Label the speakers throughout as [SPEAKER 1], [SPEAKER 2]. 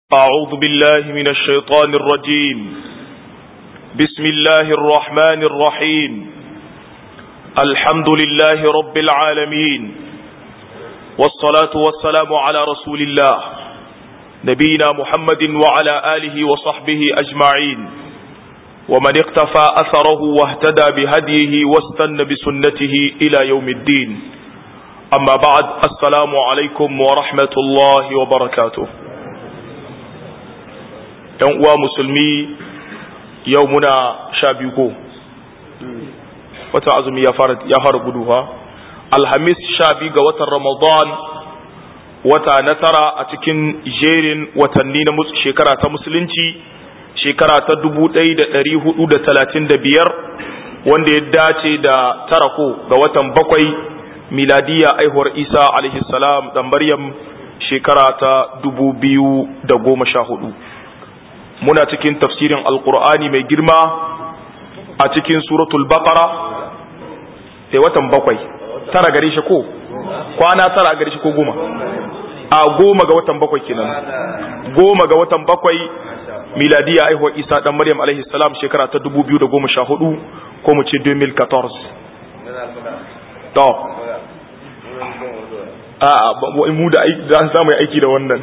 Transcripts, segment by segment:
[SPEAKER 1] أعوذ بالله من الشيطان الرجيم بسم الله الرحمن الرحيم الحمد لله رب العالمين والصلاة والسلام على رسول الله نبينا محمد وعلى آله وصحبه أجمعين ومن اقتفى أثره واهتدى بهديه واستنى بسنته إلى يوم الدين أما بعد السلام عليكم ورحمة الله وبركاته ‘yan uwa musulmi yau muna sha biyu ko watan azumi ya fara guduwa alhamis sha biyu ga watan ramadan wata na tara a cikin jerin watanni na shekara ta musulunci shekara ta dubu ɗaya da ɗari hudu da talatin da biyar wanda ya dace da tara ko ga watan bakwai miladiya aihuwar isa alaihi salam da maryam shekara ta dubu biyu da goma sha hudu muna cikin tafsirin alkur'ani mai girma a cikin suratul baqara sai watan bakwai tara gare shi ko kwana tara gare shi ko goma a goma ga watan bakwai kenan goma ga watan bakwai miladiya aihuwar isa dan maryam alaihi salam shekara ta 2014 ko mu ce 2014 to a mu da za mu yi aiki da wannan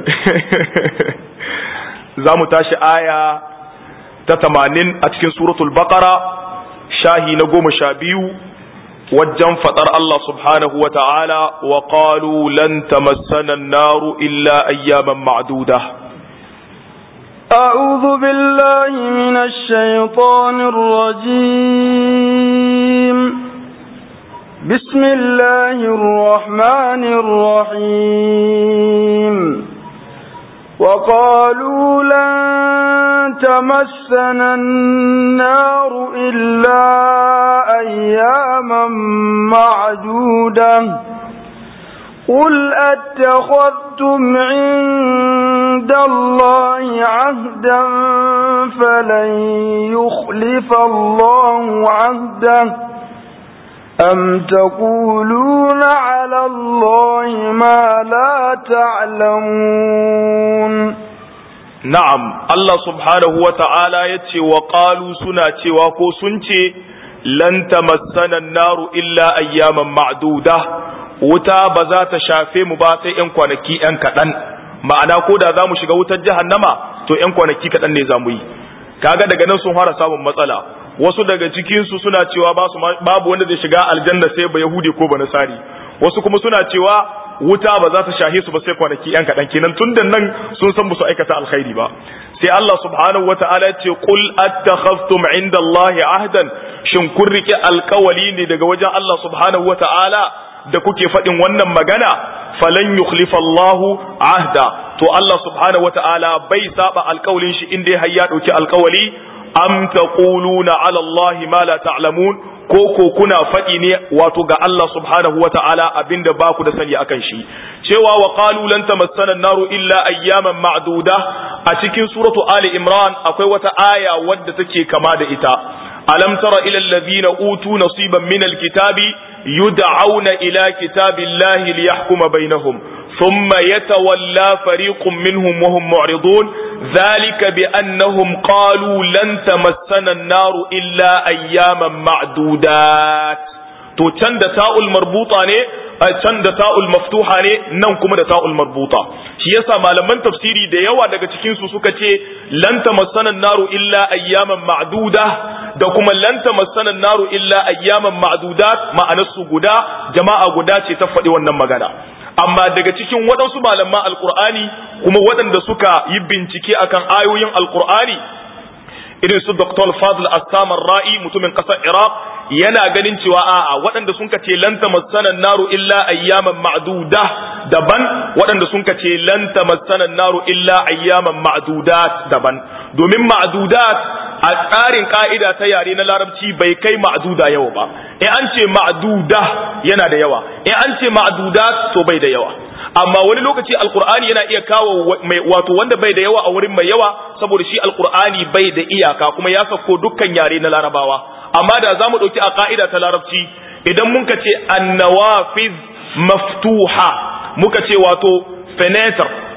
[SPEAKER 1] za mu tashi aya ta tamanin a cikin suratul baqara shahi na goma sha biyu wajen faɗar Allah subhanahu wa ta'ala wa qalu lan tamassana an-naru illa ayyaman ma'duda
[SPEAKER 2] أعوذ بالله من الشيطان الرجيم بسم الله الرحمن الرحيم وقالوا لن تمسنا النار إلا أياما معدودة قل أتخذتم عند الله عهدا فلن يخلف الله عهده أم تقولون على الله ما لا تعلمون
[SPEAKER 1] نعم الله سبحانه وتعالى يتي وقالوا سنة وكو سنتي لن تمسنا النار إلا أياما معدودة wuta ba za ta shafe mu ba sai ‘yan kwanaki ‘yan kaɗan ma'ana ko da za mu shiga wutar jahannama to ‘yan kwanaki kaɗan ne za mu yi kaga daga nan sun fara samun matsala wasu daga cikinsu suna cewa babu wanda zai shiga aljanna sai ba yahudi ko ba nasari wasu kuma suna cewa wuta ba za ta shahe su ba sai kwanaki yan kaɗan kenan tun da nan sun san musu aikata alkhairi ba sai Allah subhanahu wata'ala ce qul attakhaftum inda Allah ahdan shin kun rike alkawali ne daga wajen Allah subhanahu wata'ala da kuke faɗin wannan magana falan yukhlifa Allah ahda to Allah subhanahu wata'ala bai saba alkawalin shi inda ya ya dauki alkawali am taquluna ala Allah ma la ta'lamun ko ko kuna faɗi ne wato ga Allah subhanahu wa ta'ala abinda ba ku da sani akan shi cewa wa qalu lan tamassana an-naru illa ayyaman ma'duda a cikin suratu ali imran akwai wata aya wadda take kama da ita alam tara ila alladhina utu nasiban min al-kitabi yud'auna ila kitabillahi liyahkuma bainahum ثم يتولى فريق منهم وهم معرضون ذلك بأنهم قالوا لن تمسنا النار إلا أياما معدودات to can da ta'ul marbuta ne can da ta'ul maftuha ne nan kuma da ta'ul marbuta shi yasa malaman tafsiri da yawa daga cikin su suka ce lan tamassana naru illa ayyaman ma'duda da kuma lan tamassana naru illa ayyaman ma'dudat ma'anar su guda jama'a guda ce ta faɗi wannan magana amma daga cikin waɗansu malaman alkur'ani kuma waɗanda suka yi bincike akan ayoyin alkur'ani irin su Dr. Fadl Assamar Ra'i mutumin ƙasar Iraq yana ganin cewa a'a waɗanda sun ce lan tamassana naru illa ayyaman ma'duda daban waɗanda sun ce lan tamassana naru illa ayyaman ma'dudat daban domin ma'dudat a tsarin ka'ida ta yare na larabci bai kai ma'duda yawa ba in an ce ma'duda yana da yawa in an ce ma'dudat to bai da yawa amma wani lokaci alkur'ani yana iya kawo mai wato wanda bai da yawa a wurin mai yawa saboda shi alkur'ani bai da iyaka kuma ya sako dukkan yare na larabawa amma da za mu ɗauki a ka'ida ta larabci idan mun ka ce annawafiz maftuha muka ce wato fenetar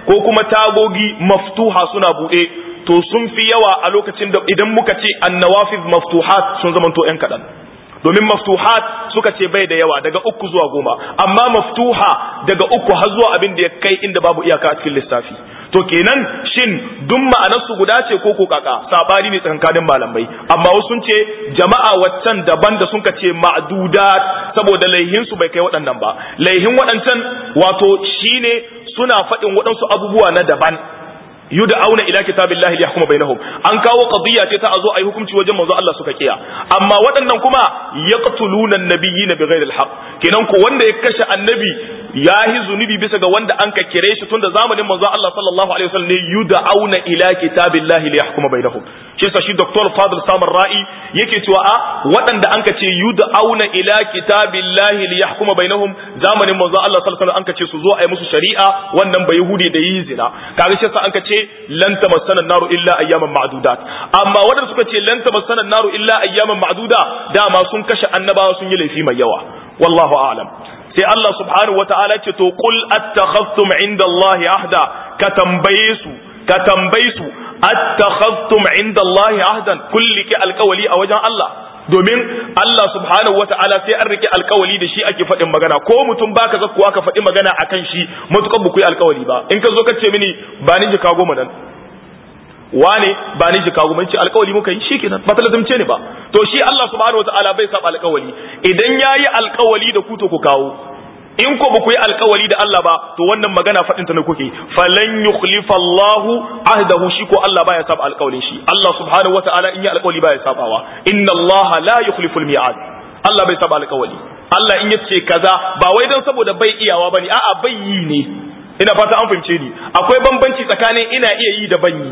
[SPEAKER 1] ko kuma tagogi maftuha suna buɗe to sun fi yawa a lokacin da idan muka ce annawafiz maftuhat sun zamanto yan kaɗan domin maftuhat suka ce bai da yawa daga uku zuwa goma amma maftuha daga uku har zuwa abin da ya kai inda babu iyaka a cikin lissafi to kenan shin duk ma'anarsu guda ce ko ko kaka sabani ne tsakanin malamai amma wasu sun ce jama'a waccan daban da sun ce ma'dudat saboda laihin su bai kai waɗannan ba laihin waɗancan wato shine suna faɗin waɗansu abubuwa na daban yud'auna ila kitabillahi liyahkuma bainahum an kawo qadiyya ce ta azo ayi hukunci wajen manzo Allah suka kiya amma waɗannan kuma yaqtuluna an-nabiyina bighairi al-haq kenan ko wanda ya kashe annabi yahi zunubi bisa ga wanda an ka kire shi tunda zamanin manzo Allah sallallahu alaihi wasallam ne yud'auna ila kitabillahi liyahkuma bainahum shi yasa shi Dr. Fadl Samar Ra'i yake cewa a waɗanda an ka ce yud'auna ila kitabillahi liyahkuma bainahum zamanin manzo Allah sallallahu alaihi wasallam an ka ce su zo ayi musu shari'a wannan bai yahudi da yi zina kaga shi yasa an ka ce lan tamassana naru illa ayyaman ma'dudat amma wadanda suka ce lan tamassana naru illa ayyaman ma'duda dama sun kashe annabawa sun yi laifi mai yawa wallahu a'lam sai Allah subhanahu wata'ala ce to qul attakhadhtum inda Allah ahda ka tambaye su ka tambaye su attakhadhtum inda Allah ahdan kulliki alqawli a wajen Allah domin Allah subhanahu wa ta'ala sai an rike alkawali da shi ake faɗin magana ko mutum baka zakkuwa ka faɗi magana akan shi matukan ba ku yi alkawali ba in ka zo ka ce mini ba ni jika goma nan wane ba ni jika goma ce alkawali muka yi shikenan ba talazumce ne ba to shi Allah subhanahu wa ta'ala bai saba alkawali idan yayi alkawali da ku to ku kawo in ko ba ku yi alkawali da Allah ba to wannan magana faɗin ta ne kuke falan yukhlifa Allahu ahdahu shi ko Allah baya saba alkawalin shi Allah subhanahu wataala in yi alkawali baya sabawa inna Allah la yukhliful mi'ad Allah bai saba alkawali Allah in yace kaza ba wai dan saboda bai iyawa bane a'a bai yi ne ina fata an fahimce ni akwai bambanci tsakanin ina iya yi da ban yi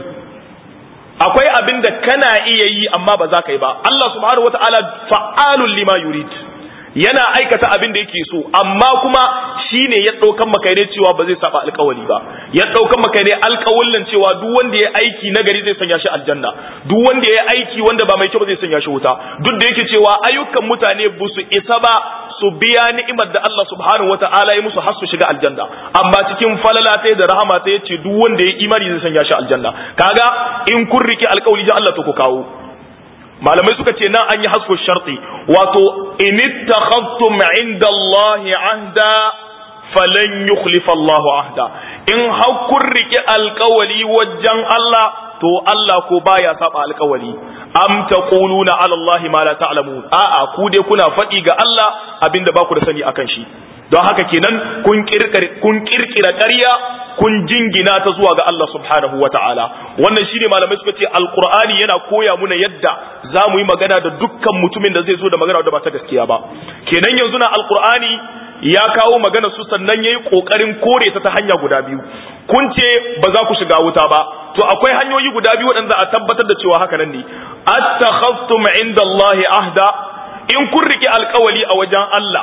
[SPEAKER 1] akwai abin da kana iya yi amma ba za ka yi ba Allah subhanahu wataala fa'alul lima yurid yana aikata abin da yake so amma kuma shine ya daukan maka ne cewa ba zai saba alkawali ba ya daukan maka ne alkawallin cewa duk wanda ya aiki nagari zai sanya shi aljanna duk wanda ya aiki wanda ba mai kyau ba zai sanya shi wuta duk da yake cewa ayyukan mutane ba su isa ba su biya ni'imar da Allah subhanahu wata'ala ya musu har su shiga aljanna amma cikin falala ta da rahama ta yace duk wanda ya imani zai sanya shi aljanna kaga in kun rike alkawali da Allah to ku kawo malamai suka ce nan an yi hasko sharti wato in ittakhadtum inda Allah ahda falan yukhlifa Allah ahda in har kun rike alkawali wajen Allah to Allah ko baya saba alkawali am taquluna ala Allah ma la ta'lamun a'a ku dai kuna faɗi ga Allah abinda ba ku da sani akan shi don haka kenan kun kirkira kun kirkira ƙarya kun jingina ta zuwa ga Allah subhanahu wa ta'ala wannan shine malamai suka ce alqur'ani yana koya muna yadda za mu yi magana da dukkan mutumin da zai zo da magana da ba ta gaskiya ba kenan yanzu na alqur'ani ya kawo magana su sannan yayi kokarin kore ta ta hanya guda biyu kun ce ba za ku shiga wuta ba to akwai hanyoyi guda biyu waɗanda a tabbatar da cewa haka nan ne attakhaftum inda Allah ahda in kun riki alkawali a wajen Allah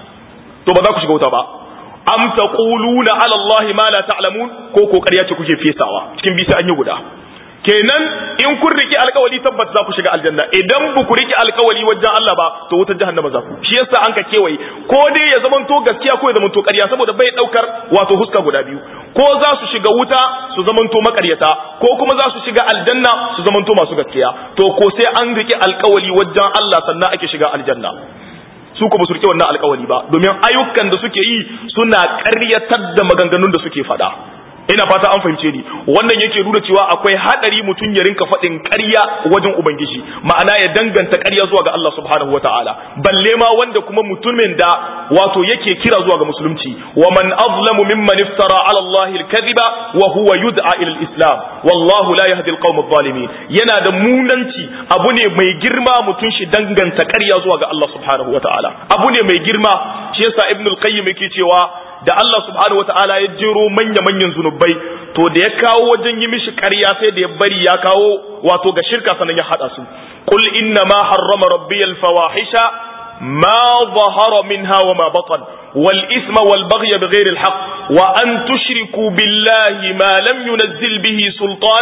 [SPEAKER 1] to ba za ku shiga wuta ba am taquluna ala Allah ma la ta'lamun ko ko ƙarya ce kuke fesawa cikin bisa an yi guda kenan in kun riki alkawali tabbas za ku shiga aljanna idan ba ku riki alkawali wajen Allah ba to wutar jahannama za ku shi yasa an ka kewaye ko dai ya zamanto gaskiya ko ya zamanto ƙarya saboda bai daukar wato huska guda biyu ko za su shiga wuta su zamanto makaryata ko kuma za su shiga aljanna su zamanto masu gaskiya to ko sai an riki alkawali wajen Allah sannan ake shiga aljanna su kuma su rike wannan alkawari ba domin ayyukan da suke yi suna ƙaryatar da maganganun da suke faɗa ina fata an fahimce ni wannan yake nuna cewa akwai hadari mutum ya rinka faɗin ƙarya wajen ubangiji ma'ana ya danganta ƙarya zuwa ga Allah subhanahu wataala balle ma wanda kuma mutumin da wato yake kira zuwa ga musulunci wa man azlamu mimman iftara ala Allah al-kadhiba wa huwa yud'a ila al-islam wallahu la yahdi al-qawm adh-dhalimin yana da munanci abu ne mai girma mutum shi danganta ƙarya zuwa ga Allah subhanahu wataala abu ne mai girma shi yasa ibn al-qayyim yake cewa da Allah subhanahu wata'ala ya jero manya-manyan zunubai to da ya kawo wajen yi mishi ƙarya sai da ya bari ya kawo wato ga shirka sanan ya haɗa su qul inna ma harrama rabbi al-fawahisha ma zahara minha wa ma batan wal isma wal baghya bighayri al-haqq wa an tushriku billahi ma lam yunzil bihi sultana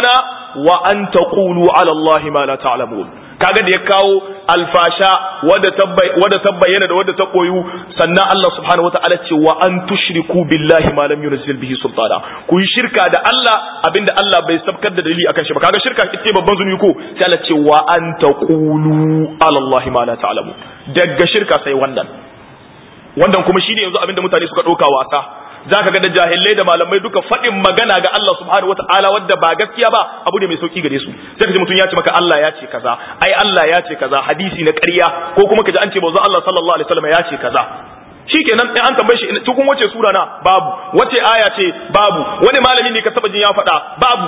[SPEAKER 1] wa an taqulu ala Allah ma la ta'lamun kaga da ya kawo alfasha wadda ta bayyana da wadda ta koyu sannan Allah subhanahu wataala ce wa an tushriku billahi ma lam yunzil bihi sultana ku yi shirka da Allah abinda Allah bai sabkar da dalili akan shi ba kaga shirka ita babban zunubi ko sai Allah ce wa an taqulu ala Allah ma la ta'lamun daga shirka sai wannan wannan kuma shine yanzu abinda mutane suka dauka wasa zaka ga da jahilai da malamai duka faɗin magana ga Allah subhanahu wataala wadda ba gaskiya ba abu ne mai sauki gare su sai ka ji mutum ya ce maka Allah ya ce kaza ai Allah ya ce kaza hadisi na ƙarya ko kuma ka ji an ce manzo Allah sallallahu alaihi wasallam ya ce kaza shikenan in an tambaye shi cikin wace sura na babu wace aya ce babu wani malami ne ka taba jin ya faɗa babu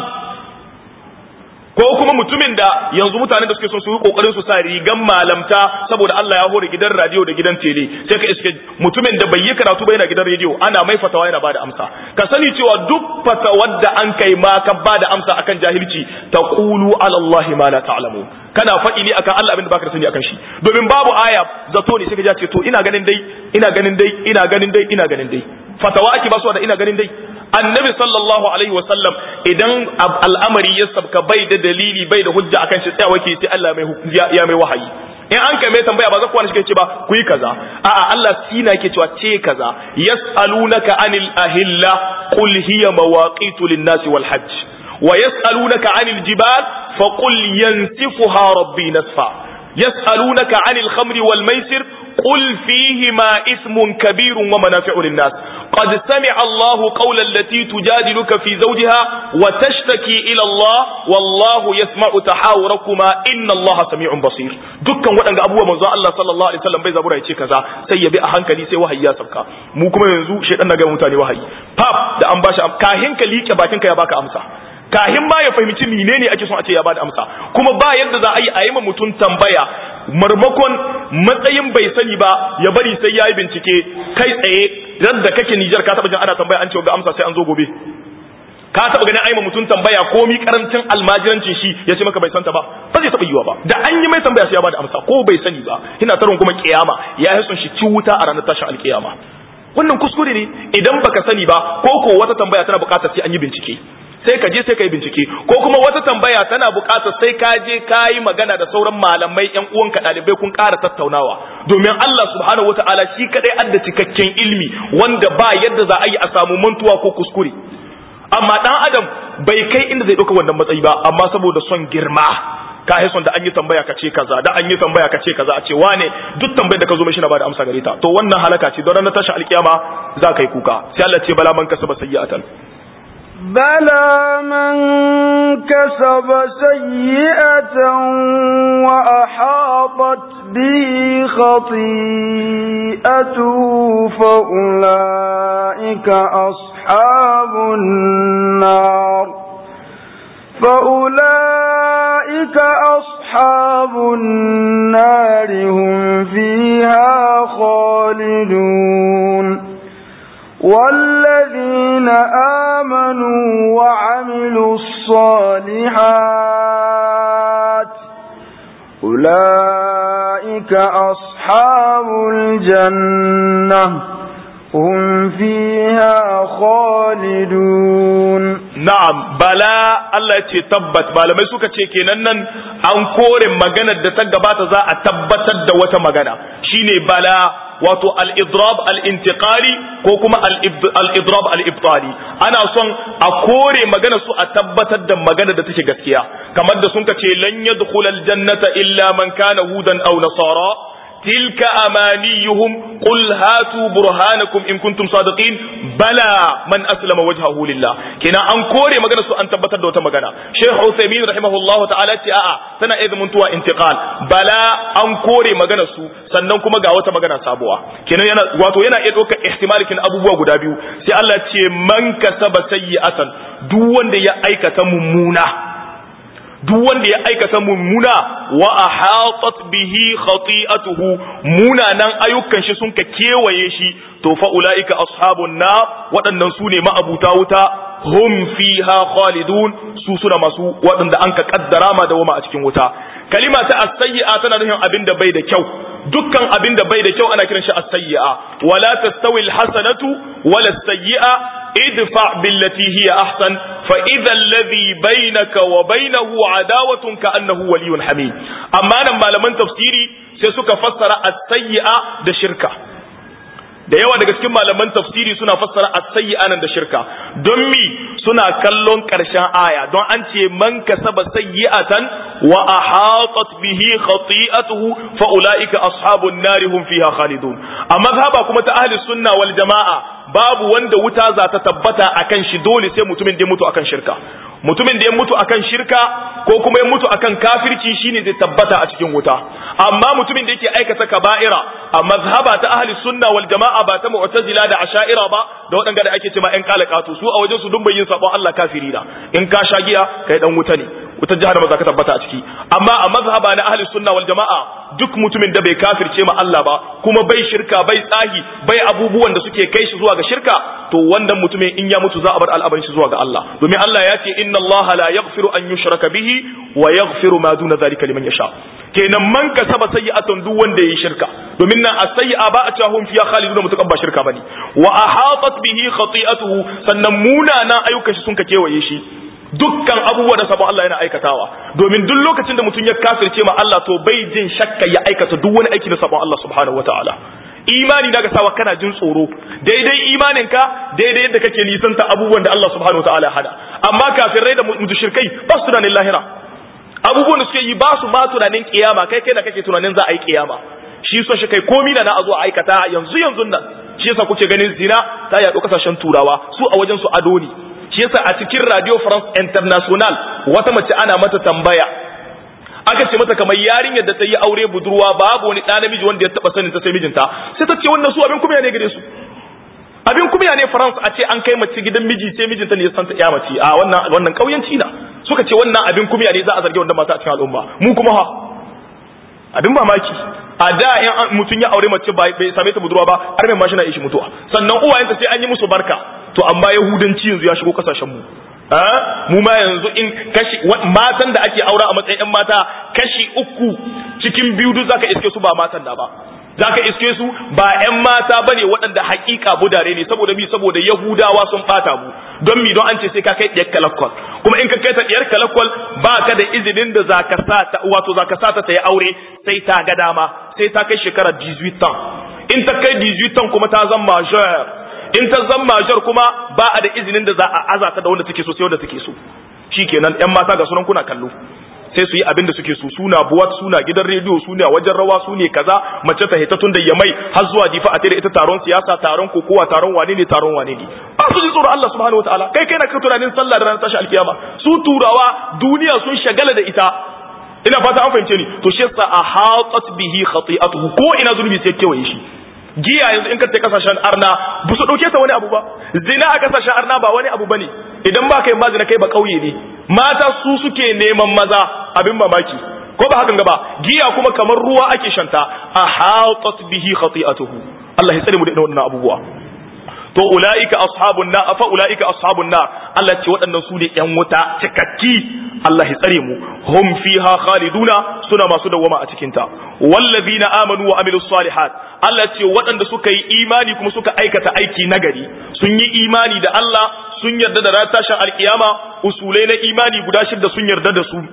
[SPEAKER 1] ko kuma mutumin da yanzu mutanen da suke son su yi kokarin su sa rigan malamta saboda Allah ya hore gidan radio da gidan tele sai ka iske mutumin da bai yi karatu ba yana gidan radio ana mai fatawa yana bada amsa ka sani cewa duk fatawar da an kai ma ka bada amsa akan jahilci taqulu ala Allah ma la ta'lamu kana faɗi ne akan Allah abin da baka sani akan shi domin babu aya zato ne sai ka ce to ina ganin dai ina ganin dai ina ganin dai ina ganin dai fatawa ake ba su da ina ganin dai annabi sallallahu alaihi wasallam idan al'amari ya sabka bai da dalili bai da hujja akan shi tsayawa ke sai Allah mai ya mai wahayi in an kai mai tambaya ba za ku wani shi ce ba ku yi kaza a'a Allah sina yake cewa ce kaza yas'alunaka anil ahilla qul hiya mawaqitu lin-nasi wal hajj wa yas'alunaka anil jibal faqul yansifuha rabbi nasfa yas'alunaka anil khamri wal maisir قل فيهما اسم كبير ومنافع للناس قد سمع الله قول التي تجادلك في زوجها وتشتكي إلى الله والله يسمع تحاوركما إن الله سميع بصير dukkan waɗanda abubuwa manzo Allah sallallahu alaihi wasallam bai zabura yace kaza sai ya bi a hankali sai wahayi ya sabka mu kuma yanzu shedan na ga mutane wahayi pap da an bashi kahin ka liƙe bakin ka ya baka amsa kahin ma ya fahimci menene ake son a ce ya bada amsa kuma ba yadda za a yi a yi ma mutum tambaya marmakon matsayin bai sani ba ya bari sai ya yi bincike kai tsaye da kake Nijar ka taɓa jin ana tambaya an ce ga amsa sai an zo gobe ka taɓa ganin aima mutum tambaya ko mi karancin almajirancin shi ya ce maka bai santa ba ba zai taɓa yiwa ba da an yi mai tambaya sai ya bada amsa ko bai sani ba ina tarin kuma kiyama ya yi son shi ci wuta a ranar tashin alkiyama wannan kuskure ne idan baka sani ba ko ko wata tambaya tana buƙatar sai an yi bincike sai ka je sai ka yi bincike ko kuma wata tambaya tana buƙatar sai ka je ka yi magana da sauran malamai ƴan uwanka ɗalibai kun ƙara tattaunawa domin Allah subhanahu wataala shi kadai adda cikakken ilmi wanda ba yadda za a yi a samu mantuwa ko kuskure amma ɗan adam bai kai inda zai ɗauka wannan matsayi ba amma saboda son girma ka son da an yi tambaya ka ce kaza da an yi tambaya ka ce kaza a ce wane duk tambayar da ka zo mai shi na bada amsa gare ta to wannan halaka ce don ranar tashin alkiyama za ka yi kuka sai Allah ce bala man kasaba sayyi'atan
[SPEAKER 2] بلى من كسب سيئة وأحاطت به خطيئته فأولئك أصحاب النار فأولئك أصحاب النار هم فيها خالدون والذين آمنوا وعملوا الصالحات أولئك أصحاب الجنة هم فيها خالدون
[SPEAKER 1] na'am bala Allah ce tabbat malamai suka ce kenan nan an kore maganar da ta gabata za a tabbatar da wata magana shine bala wato al-idrab al-intiqali ko kuma al-idrab al-ibtali ana son a kore magana su a tabbatar da magana da take gaskiya kamar da sun ce lan yadkhul al-jannata illa man kana hudan aw nasara تلك أمانيهم قل هاتوا برهانكم إن كنتم صادقين بلى من أسلم وجهه لله كنا أنكوري مغانا سو أن تبتر دوتا مغانا شيخ عثيمين رحمه الله تعالى تآآ سنة إذ منتوى انتقال بلى أنكوري مغانا سو sannan kuma ga wata magana sabuwa kenan yana wato yana iya ɗaukar ihtimalikin abubuwa guda biyu sai Allah ce man kasaba sayyi'atan duk wanda ya aikata mummuna duk wanda ya aikata mummuna wa ahatat bihi khati'atuhu munanan ayyukan shi sun ka kewaye shi to fa ulaika ashabun na waɗannan su ne ma'abuta wuta hum fiha khalidun su suna masu waɗanda an ka kaddara ma da wama a cikin wuta kalima ta as-sayyi'a tana nufin abin da bai da kyau dukkan abin da bai da kyau ana kiran shi as-sayyi'a wala tastawi al-hasanatu wala as-sayyi'a idfa billati hiya ahsan fa idha alladhi bainaka wa bainahu adawatun ka annahu waliyyun hamid amma nan malaman tafsiri sai suka fassara as-sayyi'a da shirka da yawa daga cikin malaman tafsiri suna fassara as-sayyi'a nan da shirka don mi suna kallon karshen aya don an ce man kasaba sayyi'atan wa ahatat bihi khati'atuhu fa ulaika ashabun nari hum fiha khalidun amma mazhaba kuma ta ahli sunna wal jama'a babu wanda wuta za ta tabbata akan shi dole sai mutumin da ya mutu akan shirka mutumin da ya mutu akan shirka ko kuma ya mutu akan kafirci shine zai tabbata a cikin wuta amma mutumin da yake aikata kaba'ira a mazhaba ta ahli sunna wal jama'a ba ta mu'tazila da asha'ira ba da waɗanda da ake cewa ƴan kalakatu su a wajen su dun yin sabon Allah kafiri da in ka sha giya kai dan wuta ne wutar jahannama za ka tabbata a ciki amma a mazhaba na ahli sunna wal jama'a duk mutumin da bai kafirce ma Allah ba kuma bai shirka bai tsahi bai abubuwan da suke kai shi zuwa ga shirka to wannan mutumin in ya mutu za a bar al'amarin shi zuwa ga Allah domin Allah ya ce inna Allah la yaghfiru an yushraka bihi wa yaghfiru ma duna zalika liman yasha kenan man kasaba sayyi'atan duk wanda yayi shirka domin nan as-sayyi'a ba a cewa hum fiya khaliduna mutukan ba shirka bane wa ahatat bihi khati'atuhu sannan munanan ayyukan shi sun ka kewaye shi dukkan abubuwa da sabon Allah yana aikatawa domin duk lokacin da mutum ya kafirce ma Allah to bai jin shakka ya aikata duk wani aiki da sabon Allah subhanahu wataala imani daga sawa kana jin tsoro daidai imanin ka daidai yadda kake nisanta abubuwan da Allah subhanahu wataala hada amma kafirai da mushrikai ba su tunanin lahira abubuwan da suke yi ba su ma tunanin kiyama kai kai da kake tunanin za a yi kiyama shi so shi kai komi na a zo a aikata yanzu yanzu nan shi yasa kuke ganin zina ta yaɗo kasashen turawa su a wajen su ado ne shi yasa a cikin radio france international wata mace ana mata tambaya aka ce mata kamar yarinyar da ta yi aure budurwa babu wani ɗa namiji wanda ya taɓa sanin ta sai mijinta sai ta ce wannan su abin kuma ne gare su abin kuma ne france a ce an kai mace gidan miji sai mijinta ne ya santa ya mace a wannan wannan kauyanci na suka ce wannan abin kuma ne za a zargi wannan mata a cikin al'umma mu kuma ha abin mamaki a da in mutum ya aure mace bai same ta budurwa ba har mai mashi na ishi mutuwa sannan uwayenta sai an yi musu barka to amma yahudanci yanzu ya shigo kasashen mu mu ma yanzu in kashi matan da ake aura a matsayin yan mata kashi uku cikin biyu duk zaka iske su ba matan da ba zaka iske su ba yan mata bane waɗanda hakika budare ne saboda mi saboda yahudawa sun bata mu don mi don an ce sai ka kai ɗiyar kalakwal kuma in ka kai ta ɗiyar kalakwal ba ka da izinin da zaka sa ta wato zaka sa ta ta yi aure sai ta ga dama sai ta kai shekara 18 ans in ta kai 18 ans kuma ta zama major in ta zama major kuma ba a da izinin da za a azata da wanda take so sai wanda take so shikenan yan mata ga sunan kuna kallo sai su yi abin da suke so suna buwat suna gidan rediyo suna wajen rawa su ne kaza mace ta hita tun da yamai har zuwa difa a tare ita taron siyasa taron kokowa taron wane ne taron wane ne ba su ji tsoron Allah subhanahu wataala kai kai na ka tunanin sallah da ranar tashi alkiyama su turawa duniya sun shagala da ita ina fata an fahimce ni to shi yasa ahatat bihi khati'atuhu ko ina zulmi sai kewaye shi giya yanzu in ka ta kasashen arna ba su dauke ta wani abu ba zina a kasashen arna ba wani abu bane idan ba kai mazina kai ba kauye ne mata su suke neman maza abin mamaki ko ba hakan gaba giya kuma kamar ruwa ake shanta a hatat bihi khati'atuhu Allah ya tsare mu da wannan abubuwa to ulaika ashabun na fa ulaika ashabun na Allah ce waɗannan su ne ƴan wuta cikakki Allah ya tsare mu hum fiha khaliduna suna masu dawama a cikin ta wallazina amanu wa amilus salihat Allah ce waɗanda suka yi imani kuma suka aikata aiki nagari sun yi imani da Allah sun yarda da ranar tashin alkiyama usulai na imani guda shida sun yarda da su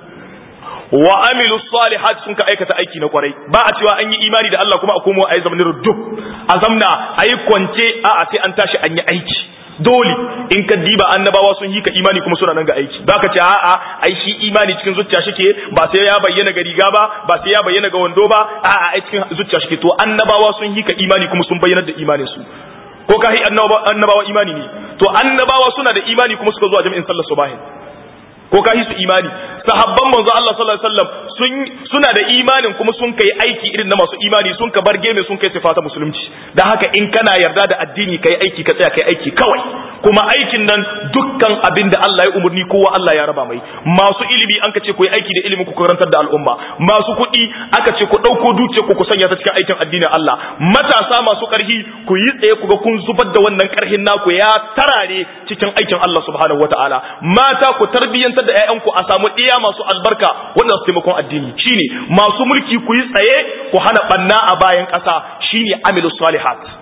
[SPEAKER 1] wa amilu salihat sun ka aikata aiki na kwarai ba a cewa an yi imani da Allah kuma a komo a yi zamanin duk a zamna a yi kwance a a sai an tashi an yi aiki dole in ka diba annabawa sun yi ka imani kuma suna nan ga aiki ba ka ce a'a ai shi imani cikin zuciya shike ba sai ya bayyana ga riga ba ba sai ya bayyana ga wando ba a'a ai cikin zuciya shike to annabawa sun yi ka imani kuma sun bayyana da imanin su ko ka annabawa imani ne to annabawa suna da imani kuma suka zuwa jami'in sallar subahin ko ka su imani sahabban manzo Allah sallallahu alaihi wasallam sun suna da imanin kuma sun kai aiki irin na masu imani sun ka bar game sun kai sifata musulunci dan haka in kana yarda da addini kai aiki ka tsaya kai aiki kawai kuma aikin nan dukkan abin da Allah ya umurni kowa Allah ya raba mai masu ilimi an ka ce ku yi aiki da ilimin ku karantar da al'umma masu kuɗi aka ce ku ɗauko dukiyar ku ku sanya ta cikin aikin addinin Allah matasa masu ƙarfi ku yi tsaye ku ga kun zubar da wannan ƙarhin naku ya tarare cikin aikin Allah subhanahu wataala mata ku tarbiyyantar da ƴaƴanku a samu ɗiya masu albarka wanda su taimakon addini shine masu mulki ku yi tsaye ku hana banna a bayan ƙasa shine amilus salihat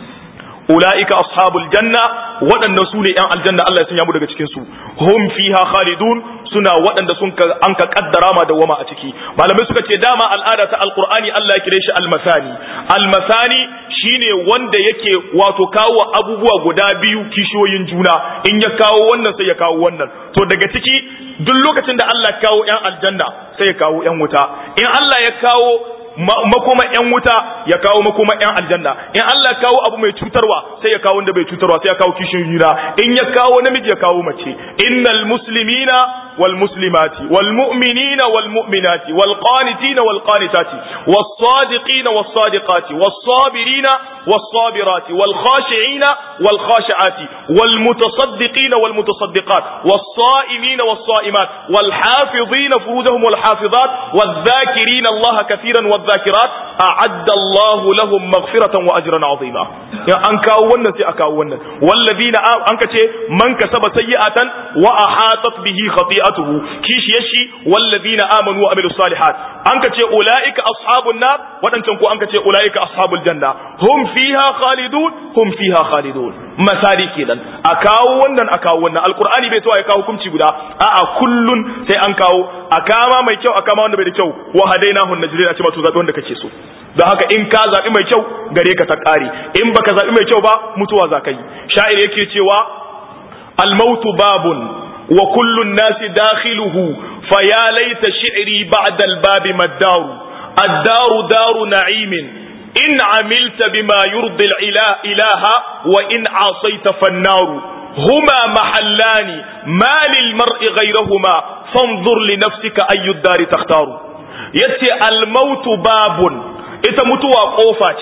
[SPEAKER 1] ulaika ashabul janna waɗannan su ne ‘yan aljanna Allah ya sanya mu daga cikin su hum fiha khalidun suna waɗanda sun ka an ka kaddara ma dawama a ciki malamai suka ce dama al'ada ta alqur'ani Allah ya kire shi almasani almasani shine wanda yake wato kawo abubuwa guda biyu kishiyoyin juna in ya kawo wannan sai ya kawo wannan to daga ciki duk lokacin da Allah ya kawo ‘yan aljanna sai ya kawo ‘yan wuta in Allah ya kawo makoma yan wuta ya kawo makoma yan aljanna in Allah ya kawo abu mai cutarwa sai ya kawo wanda bai cutarwa sai ya kawo kishin juna in ya kawo namiji ya kawo mace innal muslimina wal muslimati wal mu'minina wal mu'minati wal qanitina wal qanitati was sadiqina was sadiqati was sabirina was sabirati wal khashi'ina wal khashi'ati wal mutasaddiqina wal mutasaddiqat was sa'imina was sa'imat wal hafizina furujahum wal hafizat wal dhakirina Allah kathiran wal الذاكرات أعد الله لهم مغفرة وأجرا عظيما يعني أنك أولا سي أكا أولا والذين أنك من كسب سيئة وأحاطت به خطيئته كيش يشي والذين آمنوا وعملوا الصالحات أنك أولئك أصحاب النار وأنت أنك أولئك أصحاب الجنة هم فيها خالدون هم فيها خالدون misali kenan a kawo wannan a kawo wannan alkur'ani bai to ya kawo hukunci guda a'a kullun sai an kawo a kama mai kyau a kama wanda bai da kyau wa hadainahu najrin a ce ma to zabi wanda kake so don haka in ka zabi mai kyau gare ka ta kare in baka zabi mai kyau ba mutuwa za ka yi sha'ir yake cewa al-mautu babun wa kullu nasi dakhiluhu fa ya laita shi'ri ba'da al-babi mad-daru ad-daru daru na'imin إن عملت بما يرضي الإله وإن عصيت فالنار هما محلان ما للمرء غيرهما فانظر لنفسك أي الدار تختار يتي الموت باب إتمتوا قوفا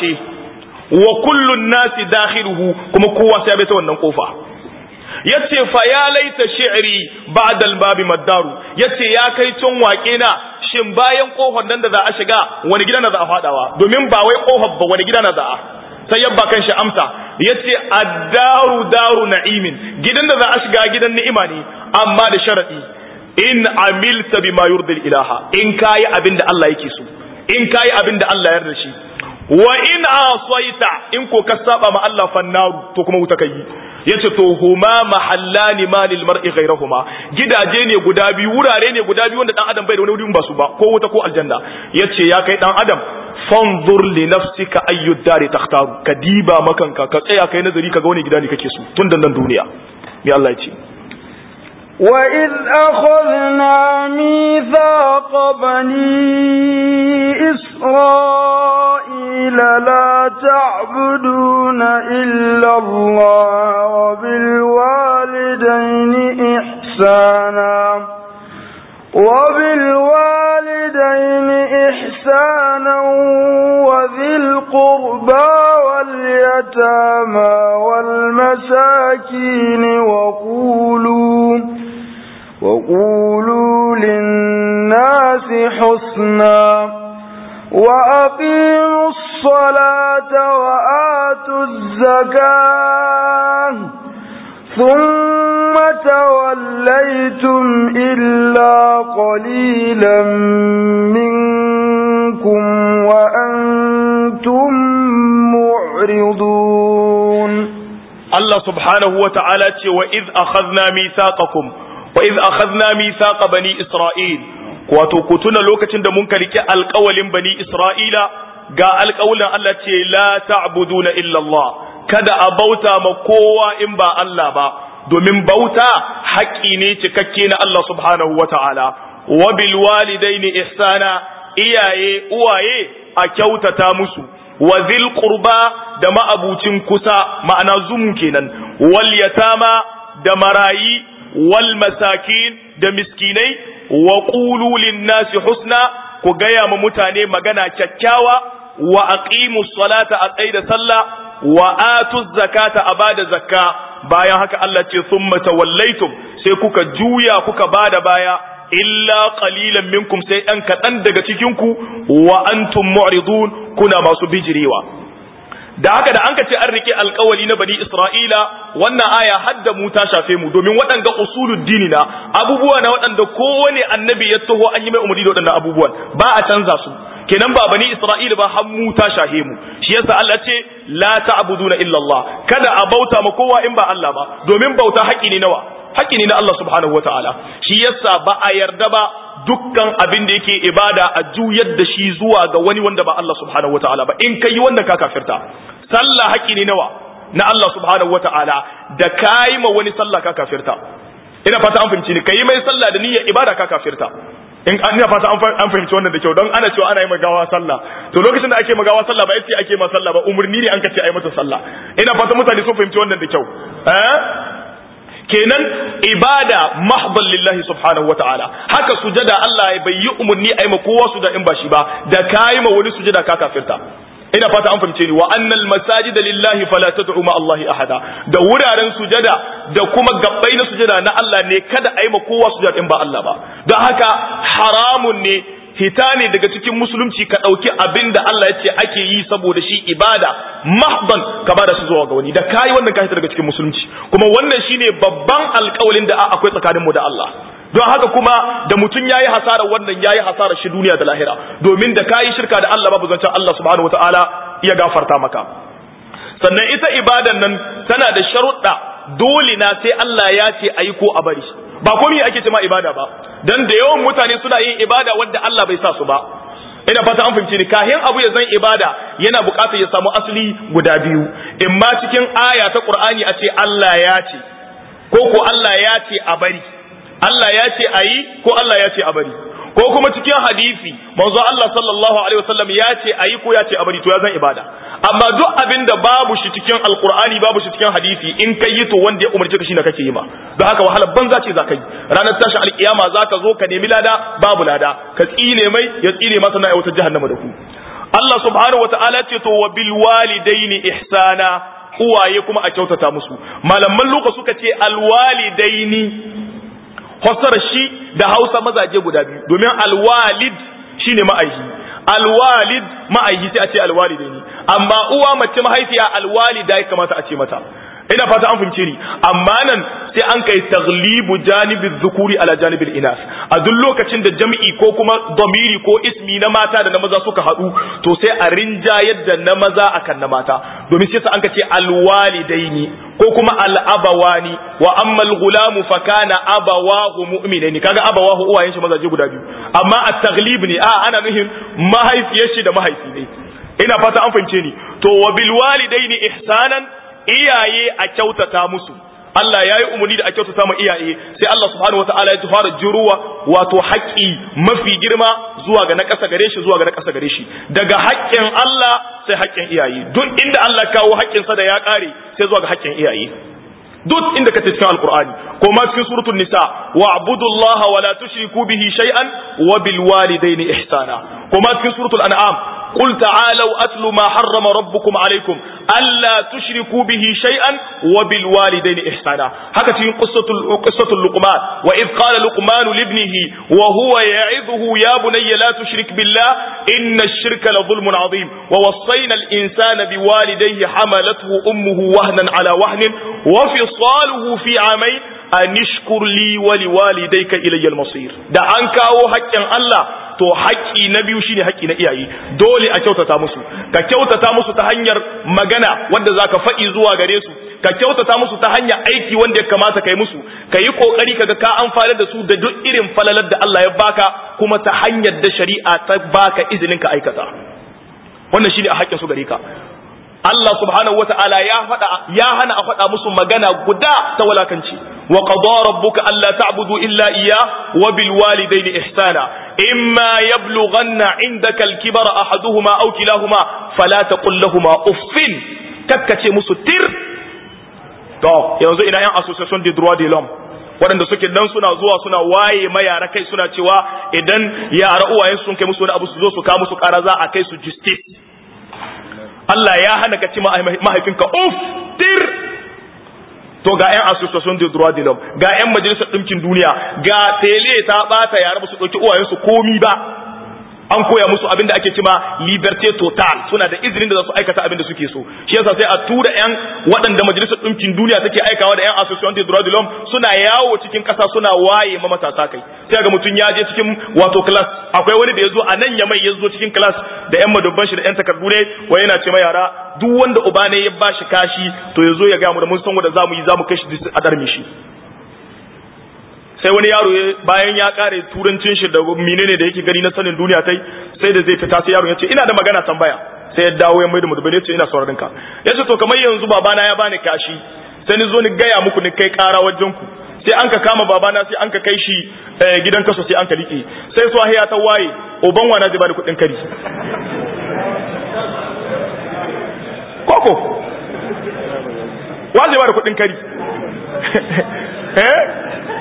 [SPEAKER 1] وكل الناس داخله كما قوة سيابت ونن قوفا yace fa ya laita shi'ri ba'da al-babi maddaru yace ya kai tun waƙe na shin bayan kofar nan da za a shiga wani gida na za a fadawa domin ba wai kofar ba wani gida na za a sai yabba kan shi amsa yace ad-daru daru na'imin gidan da za a shiga gidan ni'ima ne amma da sharadi in amilta bima yurdi ilaha in kai abin da Allah yake so in kai abin da Allah ya yarda shi wa in asaita in ko ka saba ma Allah fannaru to kuma wuta kai yace to huma mahallani ma lil mar'i ghayrahuma gidaje ne guda biyu wurare ne guda biyu wanda dan adam bai da wani wuri ba su ba ko wuta ko aljanna yace ya kai dan adam fanzur li nafsika ayyu dari takhtaru ka diba makanka ka tsaya kai nazari kaga wani gida ne kake so tun da nan duniya me Allah ya ce
[SPEAKER 2] وإذ أخذنا ميثاق بني إسرائيل لا تعبدون إلا الله وبالوالدين إحسانا وبالوالدين إحسانا وذي القربى واليتامى والمساكين وقولوا وقولوا للناس حسنا وأقيموا الصلاة وآتوا الزكاة ثم توليتم إلا قليلا منكم وأنتم معرضون
[SPEAKER 1] الله سبحانه وتعالى وإذ أخذنا ميثاقكم وإذ أخذنا ميثاق بني إسرائيل wato ku tuna lokacin da mun karki alƙawalin bani Isra'ila ga alƙawalin Allah ce la ta'buduna illa Allah kada a bauta ma kowa in ba Allah ba domin bauta haƙƙi ne cikakke na Allah subhanahu wa ta'ala wa bil walidaini ihsana iyaye uwaye a kyautata musu wa zil qurba da ma'abucin kusa ma'ana zumu kenan wal yatama da marayi wal masakin da miskinai wa qulu lin-nasi husna ku gaya ma mutane magana kyakkyawa wa aqimu salata a tsaida sallah wa atu zakata a bada zakka bayan haka Allah ce thumma tawallaitum sai kuka juya kuka bada baya illa qalilan minkum sai ɗan kaɗan daga cikin ku wa antum mu'ridun kuna masu bijirewa da haka da an ka ce an rike alkawali na bani isra'ila wannan aya hadda mu ta shafe mu domin waɗanga usulul dini na abubuwa na waɗanda kowane annabi ya taho an yi mai umarni da waɗannan abubuwan ba a canza su kenan ba bani isra'ila ba har mu ta shahe mu shi yasa Allah ce la ta'buduna illa Allah kada a bauta ma kowa in ba Allah ba domin bauta haƙi ne nawa haƙi ne na Allah subhanahu wataala shi yasa ba a yarda ba dukkan abin da yake ibada a juyar da shi zuwa ga wani wanda ba Allah subhanahu wataala ba in kai wannan ka kafirta sallah haƙi ne nawa na Allah subhanahu wataala da kai ma wani sallah ka kafirta ina fata an fahimci ni kai mai sallah da niyyar ibada ka kafirta in an ina fata an fahimci wannan da kyau don ana cewa ana yi magawa sallah to lokacin da ake magawa sallah ba yace ake ma sallah ba umurni ne an ka ce ai mata sallah ina fata mutane sun fahimci wannan da kyau eh kenan ibada mahdan lillahi subhanahu wataala haka sujada Allah ya bayyi umurni ai ma kowa sujada in ba shi ba da kai ma wani sujada ka kafirta ina fata an fahimce ni wa annal masajida lillahi fala tad'u ma Allahi ahada da wuraren sujada da kuma gabbai na sujada na Allah ne kada ai ma kowa sujada in ba Allah ba don haka haramun ne hita ne daga cikin musulunci ka ɗauki abin da Allah ya ce ake yi saboda shi ibada mahban ka bada shi zuwa ga wani da kayi wannan ka hita daga cikin musulunci kuma wannan shine babban alƙawalin da akwai tsakanin mu da Allah don haka kuma da mutum yayi hasara wannan yayi hasara shi duniya da lahira domin da kayi shirka da Allah babu zancen Allah subhanahu wataala ya gafarta maka sannan ita ibadan nan tana da sharuɗa dole na sai Allah ya ce ayi ko a bari ba komai ake ce ma ibada ba dan da yawan mutane suna yin ibada wanda Allah bai sa su ba ina fata an fahimci ni kahin abu ya zan ibada yana buƙatar ya samu asali guda biyu in ma cikin aya ta Qur'ani a ce Allah ya ce ko ko Allah ya ce a bari Allah ya ce a yi ko Allah ya ce a bari ko kuma cikin hadisi manzo Allah sallallahu alaihi wasallam ya ce a yi ko ya ce a bari to ya zan ibada amma duk abin da babu shi cikin alkur'ani babu shi cikin hadisi in kai yi to wanda ya umarce ka shi na kake yi ma don haka wahalar banza ce za ka yi ranar tashin alkiyama za ka zo ka nemi lada babu lada ka tsine mai ya tsine masa na wata jahannama da ku Allah subhanahu wata'ala ce to wa bil walidaini ihsana uwaye kuma a kyautata musu malaman luka suka ce alwalidaini fassara shi da Hausa mazaje guda biyu domin alwalid shine ma'aihi alwalid ma'aihi sai a ce alwalidaini amma uwa mace mahaifiya alwalida ya kamata a ce mata ina fata an fahimce ni amma nan sai an kai taglibu janibin zukuri ala janibin inas a duk lokacin da jam'i ko kuma domiri ko ismi na mata da na maza suka haɗu to sai a rinjayar da na maza akan na mata domin sai an ka ce alwalidaini ko kuma al'abawani wa ammal gulamu fa kana abawahu mu'minaini kaga abawahu uwayen shi mazaje guda biyu amma at-taglib ne a ana nuhin mahaifiyar shi da mahaifi ne ina fata an fahimce ni to wa bil walidaini ihsanan iyaye a kyautata musu Allah ya yi umarni da a kyautata ma iyaye sai Allah subhanahu wataala ya fara juruwa wato haƙƙi mafi girma zuwa ga na ƙasa gare shi zuwa ga na ƙasa gare shi daga haƙƙin Allah sai haƙƙin iyaye duk inda Allah kawo haƙƙinsa da ya ƙare sai zuwa ga haƙƙin iyaye duk inda ka cikin alkur'ani ko ma cikin suratul nisa wa abudullaha wa la tushriku bihi shay'an wa bil walidayni ihsana ko ma cikin suratul an'am qul ta'alu atlu ma harrama rabbukum alaykum alla tushriku bihi shay'an wa bil walidayni ihsana haka cikin qissatul qissatul luqman wa id qala luqman li ibnihi wa huwa ya'idhuhu ya bunayya la tushrik billah inna ash-shirka la dhulmun 'azim wa wassayna al-insana biwalidayhi hamalathu ummuhu wahnan 'ala wahnin wa fi fisaluhu fi amai an ishkur li wa liwalidayka ilayya al-masir da an kawo haƙƙin Allah to haƙƙi na biyu shine haƙƙi na iyaye dole a kyautata musu ka kyautata musu ta hanyar magana wanda zaka faɗi zuwa gare su ka kyautata musu ta hanyar aiki wanda ya kamata kai musu ka yi kokari kaga ka amfana da su da duk irin falalar da Allah ya baka kuma ta hanyar da shari'a ta baka izinin ka aikata wannan shine a haƙƙin su gare ka Allah subhanahu wata'ala ya faɗa ya hana a faɗa musu magana guda ta walakanci wa qada rabbuka alla ta'budu illa iyya wa bil walidayni ihsana imma yablughanna 'indaka al kibara ahaduhuma aw kilahuma fala taqul lahumu uffin kakkace musu tir to yanzu ina yan association de droit de l'homme waɗanda suke nan suna zuwa suna waye ma yara kai suna cewa idan yara uwayen sun kai musu wani abu su zo su kawo musu ƙara za a kai su justice Allah ya hana ka ci mahaifinka uf tir to ga 'yan association de droit de l'homme ga 'yan majalisar ɗinkin duniya ga tele ta ɓata yara ba su ɗauki uwayensu komi ba an koya musu abin da ake cima liberté total suna da izinin da za su aikata abin da suke so shi yasa sai a tura yan waɗanda majalisar ɗinkin duniya take aikawa da yan association de droit de l'homme suna yawo cikin ƙasa suna waye ma matasa kai sai ga mutum ya je cikin wato class akwai wani da ya zo a nan ya mai ya zo cikin class da yan madubban shi da yan takardu ne wai yana ce ma yara duk wanda uba ne ya bashi kashi to ya zo ya ga mu da mun san wanda zamu yi zamu kai shi a darme shi sai wani yaro bayan ya kare turancin shi da menene da yake gani na sanin duniya tai sai da zai fita sai yaro ya ce ina da magana tambaya sai ya dawo ya mai da mudubai ya ce ina sauraron ka ya ce to kamar yanzu babana ya bani kashi sai ni zo ni gaya muku ni kai kara wajen ku sai an ka kama babana sai an ka kai shi gidan kaso sai an ka liƙe sai su ya ta waye uban wana zai bani kuɗin kari koko wa zai bani kuɗin kari eh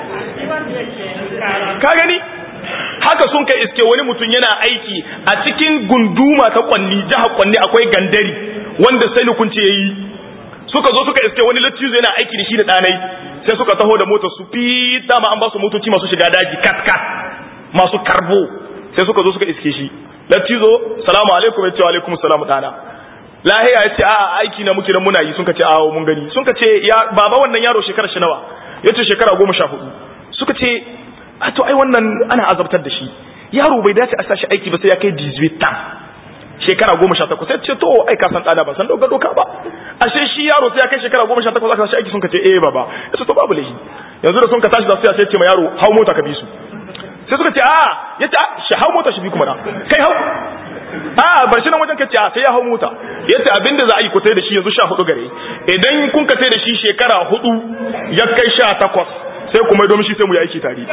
[SPEAKER 1] ka gani haka sun kai iske wani mutum yana aiki a cikin gunduma ta kwanni jihar kwanni akwai gandari wanda sai hukunci ya yi suka zo suka iske wani lattizo yana aiki da shi da ɗanai sai suka taho da motar su fi dama an ba su motoci masu shiga daji kat kat masu karbo sai suka zo suka iske shi lattizo salamu alaikum ya ce wa alaikum salamu ɗana lahiya ya ce a aiki na muke nan muna yi sun ka ce a mun gani sun ka ce ya baba wannan yaro shekara shi nawa ya ce shekara goma sha hudu suka ce a to ai wannan ana azabtar da shi yaro bai dace a sashi aiki ba sai ya kai 18 ta shekara goma sha takwas sai ce to ai ka san ɗana ba san doka doka ba ashe shi yaro sai ya kai shekara goma sha takwas aka sashi aiki sun ka ce eh baba ya to babu laifi yanzu da sun ka tashi da su ya ce ma yaro hau mota ka bi su sai suka ce a ya ce shi hau mota shi bi kuma na kai hau a bar shi nan wajen kace a sai ya hau mota yace abinda za a yi ku tai da shi yanzu sha hudu gare idan kun ka tai da shi shekara hudu ya kai sha takwas sai kuma domin shi sai mu yi aiki tare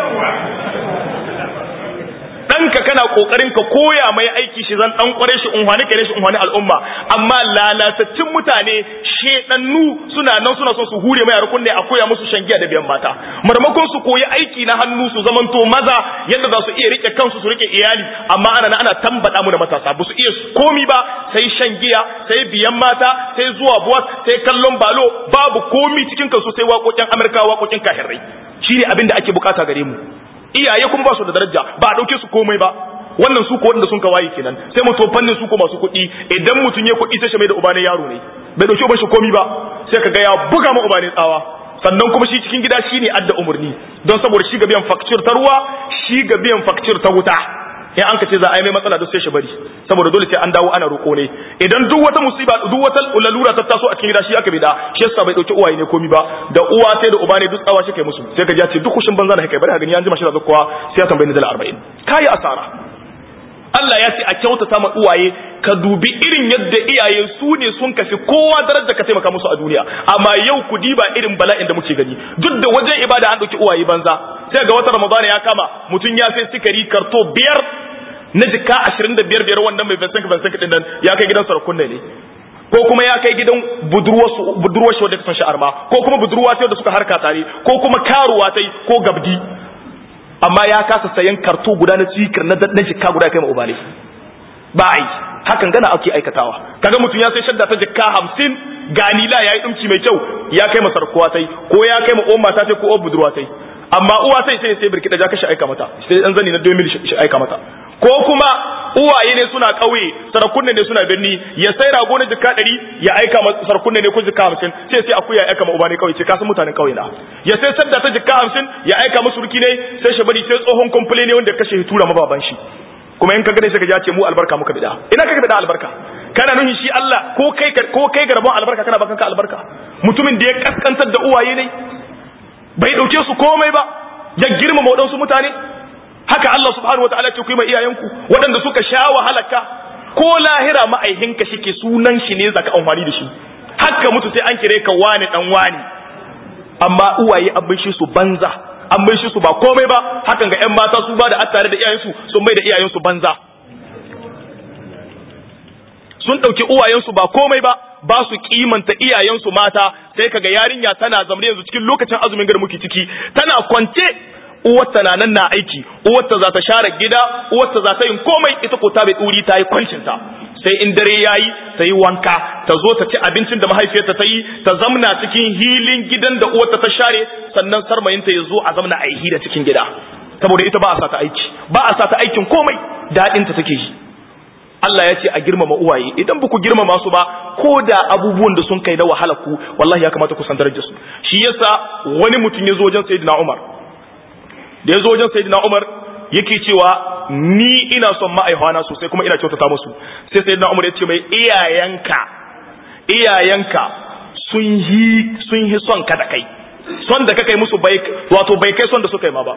[SPEAKER 1] ɗanka kana ƙoƙarin ka koya mai aiki shi zan ɗan ƙware shi unhwani kare shi unhwani al'umma amma lalatattun mutane shedannu suna nan suna son su hure mai kunne a koya musu shangiya da biyan mata marmakon su koyi aiki na hannu su zamanto maza yadda za su iya rike kansu su rike iyali amma ana ana tambada mu da matasa ba su iya komi ba sai shan giya sai biyan mata sai zuwa buwas sai kallon balo babu komi cikin kansu sai waƙoƙin amurka waƙoƙin kahirrai shine abin da ake bukata gare mu iyaye kuma ba su da daraja ba a dauke su komai ba wannan su ko wanda sun kawaye kenan sai mu to fannin su ko masu kuɗi idan mutum ya kuɗi sai shi mai da ubanin yaro ne bai dauke uban shi komai ba sai ka ga ya buga ma ubanin tsawa sannan kuma shi cikin gida shine adda umurni don saboda shi ga biyan fakcir ta ruwa shi ga biyan fakcir ta wuta in an ka ce za a yi mai matsala duk sai shi bari saboda dole sai an dawo ana roƙo ne idan duk wata musiba duk wata lalura ta taso a cikin gida shi aka bi da shi yasa bai dauki uwaye ne komi ba da uwa sai da uba ne duk tsawa shi kai musu sai ka ji ce duk kushin banza da kai bari ka gani an jima shi da zakkuwa sai ya tambayi ni dala 40 kai asara Allah ya ce a kyautata ma uwaye ka dubi irin yadda iyaye su ne sun kafi kowa darajar ka taimaka musu a duniya amma yau ku diba irin bala'in da muke gani duk da wajen ibada an dauki uwaye banza sai ga wata ramadana ya kama mutum ya sai sikari karto biyar na jika ashirin da biyar biyar wannan mai bensanka bensanka din nan ya kai gidan sarakun ne ko kuma ya kai gidan budurwar shi wadda ta san sha'arma ko kuma budurwa ta da suka harka tare ko kuma karuwa ta ko gabdi amma ya kasa sayan karto guda na tsikir na jika guda kai ma ubale ba ai hakan gana ake aikatawa kaga mutum ya sai shadda ta jika hamsin ganila ya yi ɗumki mai kyau ya kai masar kowa tai ko ya kai ma uwan mata tai ko uwan budurwa tai amma uwa sai sai sai birki da jaka shi aika mata sai dan zani na 2000 shi aika mata ko kuma uwaye ne suna ƙauye sarakunne ne suna birni ya sai rago na jika ɗari ya aika ma sarakunne ne ko jika hamsin sai sai akuya ya aika ma uba ne ƙauye ce kasan mutanen ƙauye na ya sai sadda ta jika hamsin ya aika musu ruki ne sai shi bari sai tsohon kumfule ne wanda ya kashe tura mababan shi kuma in ka gane sai ka ce mu albarka muka bida ina ka bida albarka kana nuhin shi Allah ko kai ko kai garbon albarka kana bakan ka albarka mutumin da ya kaskantar da uwaye ne bai dauke su komai ba ya girmama waɗansu mutane haka Allah subhanahu wataala ce ku yi ma iyayenku waɗanda suka sha wahalaka ko lahira ma'aihinka shike sunan shi ne zaka amfani da shi haka mutu sai an kire ka wani dan wani amma uwaye an bai shi su banza an bai shi su ba komai ba hakan ga ƴan mata su ba da attare da iyayensu sun bai da iyayensu banza sun ɗauki uwayensu ba komai ba ba su kimanta iyayensu mata sai kaga yarinya tana zamne yanzu cikin lokacin azumin gar muke ciki tana kwance uwarta na nan na aiki uwarta za ta share gida uwarta za ta yin komai ita ko ta bai duri ta yi kwancin ta sai in dare yayi ta yi wanka ta zo ta ci abincin da mahaifiyarta ta yi ta zamna cikin hilin gidan da uwarta ta share sannan sarmayinta ya zo a zamna a yi hira cikin gida saboda ita ba a sa ta aiki ba a sa ta aikin komai daɗinta take yi Allah ya ce a girmama uwaye idan ba ku girmama su ba ko da abubuwan da sun kai na wahala ku wallahi ya kamata ku san darajar su shi yasa wani mutum ya zo wajen sayyidina Umar da ya zo wajen sayyidina Umar yake cewa ni ina son ma'aihwana sosai kuma ina kyautata musu sai sayyidina Umar ya ce mai iyayenka iyayenka sun yi sun yi son ka da kai son da ka kai musu bai wato bai kai son da suka yi ma ba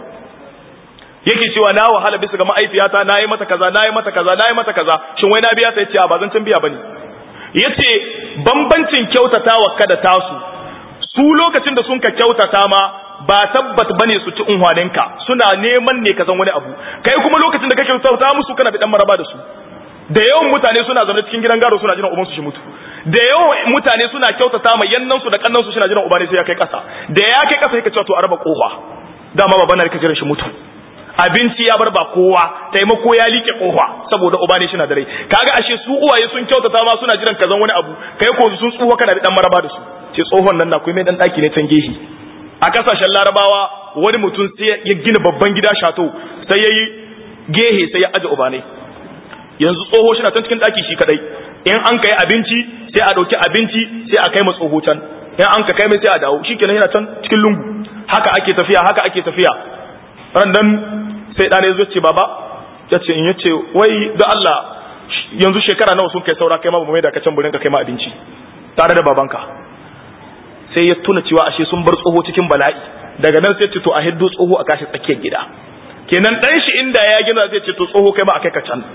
[SPEAKER 1] yake cewa na wahala bisa ga ma'aifiyata na yi mata kaza na yi mata kaza na yi mata kaza shin wai na biya ta yace a ba zan can biya bane yace bambancin kyautatawa kada tasu su lokacin da sun ka kyautata ma ba tabbat bane su ci unhwaninka suna neman ne ka san wani abu kai kuma lokacin da kake kyautata musu kana da dan maraba da su da yawan mutane suna zaune cikin gidan gado suna jiran ubansu shi mutu da yawan mutane suna kyautata ma yannan su da kannan su suna jiran uba ne sai ya kai kasa da ya kai kasa yake cewa to a raba kofa dama babana da kake jiran shi mutu abinci ya bar ba kowa taimako ya like kofa saboda uba ne shi na da rai kaga ashe su uwaye sun kyautata ma suna jiran kazan wani abu kai ko sun tsuwa kana da dan maraba da su ce tsohon nan na mai dan daki ne can gehi a kasashen larabawa wani mutum sai ya gina babban gida shato sai yayi gehe sai ya aje uba ne yanzu tsoho shi na can cikin daki shi kadai in an kai abinci sai a dauki abinci sai a kai ma tsoho can in an ka kai mai sai a dawo shikenan yana can cikin lungu haka ake tafiya haka ake tafiya ran dan sai ɗane zo ce baba ya ce in ya ce wai da Allah yanzu shekara nawa sun kai saura kai ma ba mai da kacan burin ka kai ma abinci tare da babanka sai ya tuna cewa ashe sun bar tsoho cikin bala'i daga nan sai ce to a hiddo tsoho a kashi tsakiyar gida kenan dan shi inda ya gina zai ce to tsoho kai ma a kai ka can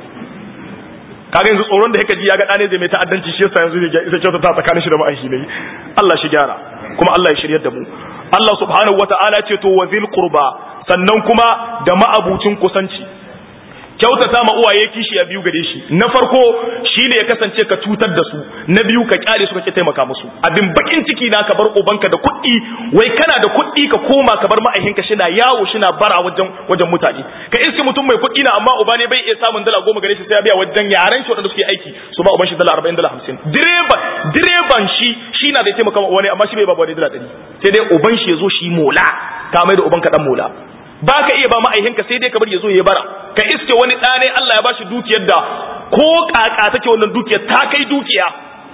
[SPEAKER 1] kaga yanzu tsoron da yake ji ya ga ɗane zai mai ta'addanci shi yasa yanzu zai kyautata tsakanin shi da ma'aishi ne Allah shi gyara kuma Allah ya shiryar da mu Allah subhanahu wata'ala ce to wa zil qurba sannan kuma da ma'abucin kusanci kyautata ma uwaye kishi ya biyu gare shi na farko shine ya kasance ka cutar da su na biyu ka kyale su kake taimaka musu abin bakin ciki na ka bar ubanka da kuɗi wai kana da kuɗi ka koma ka bar ma'aikinka shina yawo shina bara wajen wajen mutane ka iske mutum mai kuɗi na amma uba ne bai iya samun dala goma gare shi sai ya biya wajen yaran shi wanda suke aiki su ba uban shi dala arba'in dala hamsin direban direban shi shi na da taimaka wani amma shi bai ba wani dala ɗari sai dai uban shi ya zo shi mola ka mai da ubanka dan mola ba ka iya ba ma'aihinka sai dai ka bar ya zo ya bara ka iske wani ɗane Allah ya bashi dukiyar da ko kaka take wannan dukiyar ta kai dukiya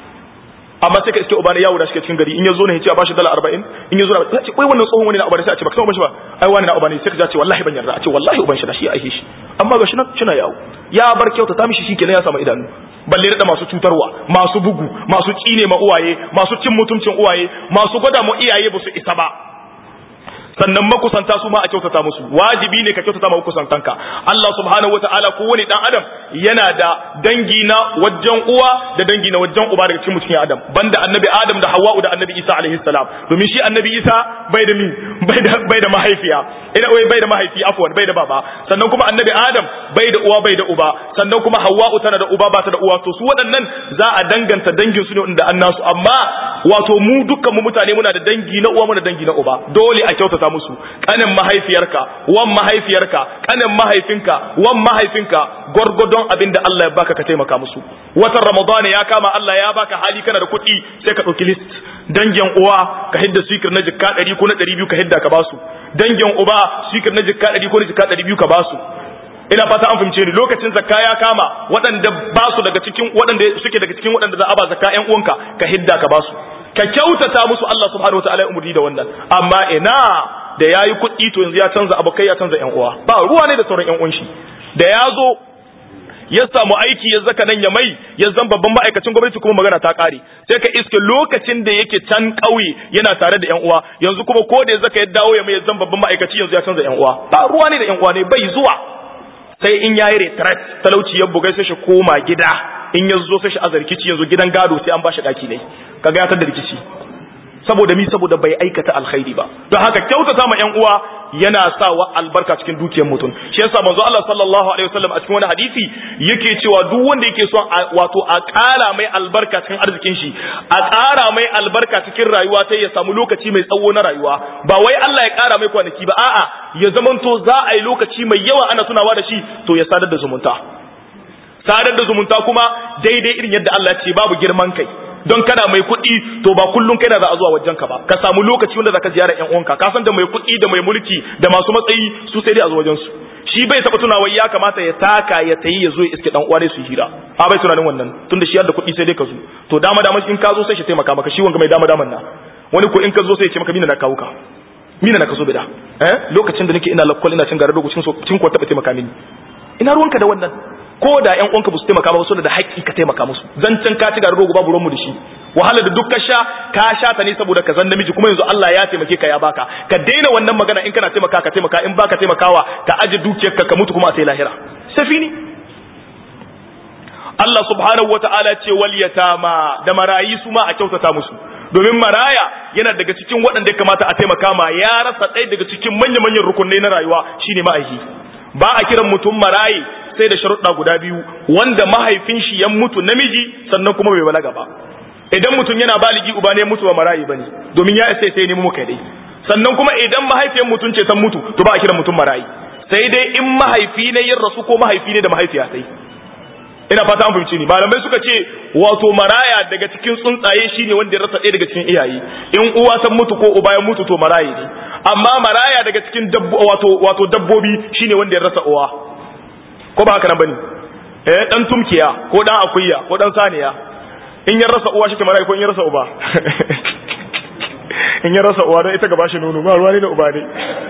[SPEAKER 1] amma sai ka iske uba ne yawo da shi cikin gari in ya zo ne ya ce a bashi dala arba'in in ya zo na ce wai wannan tsohon wani na uba ne sai a ce ba ka san uban shi ba ai wani na uba ne sai ka ce wallahi ban yarda a ce wallahi uban shi da shi ya aihe shi amma ga shi nan shina yawo ya bar kyauta ta mishi shikenan ya samu idanu balle da masu cutarwa masu bugu masu tsine ma uwaye masu cin mutuncin uwaye masu gwada mu iyaye ba su isa ba sannan makusanta su ma a kyautata musu wajibi ne ka kyautata ma makusantanka Allah subhanahu wataala ko wani dan adam yana da dangi na wajen uwa da dangi na wajen uba daga cikin mutum adam banda annabi adam da hawwa'u da annabi isa alaihi salam domin shi annabi isa bai da mi bai da bai da mahaifiya ina wai bai da mahaifi afwan bai da baba sannan kuma annabi adam bai da uwa bai da uba sannan kuma hawwa'u tana da uba ba ta da uwa to su waɗannan za a danganta dangin su ne inda annasu amma wato mu dukkan mu mutane muna da dangi na uwa muna da dangi na uba dole a kyautata musu kanin mahaifiyarka wan mahaifiyarka kanin mahaifinka wan mahaifinka gwargwadon abin da Allah ya baka ka taimaka musu watan ramadan ya kama Allah ya baka hali kana da kuɗi sai ka ɗauki list dangin uwa ka hidda sikir na jikka ɗari ko na ɗari biyu ka hidda ka basu dangin uba sikir na jikka ɗari ko na jikka ɗari biyu ka basu ina fata an fahimce ni lokacin zakka ya kama waɗanda ba su daga cikin waɗanda suke daga cikin waɗanda za a ba zakka ƴan uwanka ka hidda ka basu ka kyautata musu Allah subhanahu wataala ya umurni da wannan amma ina da yayi kuɗi to yanzu ya canza abokai ya canza ƴan uwa ba ruwa ne da sauran ƴan uwan shi da ya zo ya samu aiki ya zaka nan ya mai ya zan babban ma'aikacin gwamnati kuma magana ta ƙare sai ka iske lokacin da yake can ƙauye yana tare da ƴan uwa yanzu kuma ko da ya zaka ya dawo ya mai ya zan babban ma'aikaci yanzu ya canza ƴan uwa ba ruwa ne da ƴan uwa ne bai zuwa sai in yayi retret talauci ya bugai sai shi koma gida in ya zo sai shi azarkici yanzu gidan gado sai an bashi daki ne kaga ya tada rikici saboda mi saboda bai aikata alkhairi ba don haka kyautata ma ƴan uwa yana sawa albarka cikin dukiyar mutum shi yasa manzo Allah sallallahu alaihi wasallam a cikin wani hadisi yake cewa duk wanda yake son wato a ƙara mai albarka cikin arzikin shi a ƙara mai albarka cikin rayuwa ta ya samu lokaci mai tsawo na rayuwa ba wai Allah ya ƙara mai kwanaki ba a'a ya zamanto za a yi lokaci mai yawa ana tunawa da shi to ya sadar da zumunta sadar da zumunta kuma daidai irin yadda Allah ya ce babu girman kai don kana mai kuɗi to ba kullum kai na za a zuwa wajen ka ba ka samu lokaci wanda zaka ziyara ƴan uwanka ka san da mai kuɗi da mai mulki da masu matsayi su sai dai a zo wajen su shi bai taba tunawa ya kamata ya taka ya tayi ya zo ya iske dan uwa su hira a bai tunanin wannan tunda shi da kuɗi sai dai ka zo to dama dama in ka zo sai shi taimaka maka shi wanga mai dama daman na wani ko in ka zo sai ya ce maka mina na kawo ka mina na ka so bida eh lokacin da nake ina lakwal ina cin garar dogo cin cin ko taba taimaka mini ina ruwanka da wannan ko da ƴan uwanka ba su taimaka ba su da haƙƙi ka taimaka musu zancen ka ci garar dogo babu ruwanmu da shi wahala da duk ka sha ka sha ta ne saboda ka zan namiji kuma yanzu Allah ya taimake ka ya baka ka daina wannan magana in kana taimaka ka taimaka in baka taimakawa ka aje dukiyarka ka mutu kuma a sai lahira safini Allah subhanahu wata'ala ce wal yatama da marayi su ma a kyautata musu domin maraya yana daga cikin waɗanda ya kamata a taimaka ma ya rasa ɗaya daga cikin manya-manyan rukunai na rayuwa shine ma'aiki ba a kiran mutum marayi sai da sharuɗa guda biyu wanda mahaifin shi ya mutu namiji sannan kuma bai balaga ba idan mutum yana baligi uba ne mutu ba marayi bane domin ya isa sai nemi muka dai sannan kuma idan mahaifiyar mutum ce san mutu to ba a kiran mutum marayi sai dai in mahaifi ne yin rasu ko mahaifi ne da mahaifiya sai ina fata an fahimci ni malamai suka ce wato maraya daga cikin tsuntsaye shine wanda ya rasa ɗaya daga cikin iyaye in uwa san mutu ko uba ya mutu to marayi ne amma maraya daga cikin wato wato dabbobi shine wanda ya rasa uwa ko ba haka nan bane eh dan tumkiya ko dan akuya ko dan saniya in ya rasa uwa shi ke marayi ko in ya rasa uba in ya rasa uwa don ita gaba shi nono ba ruwa ne da uba ne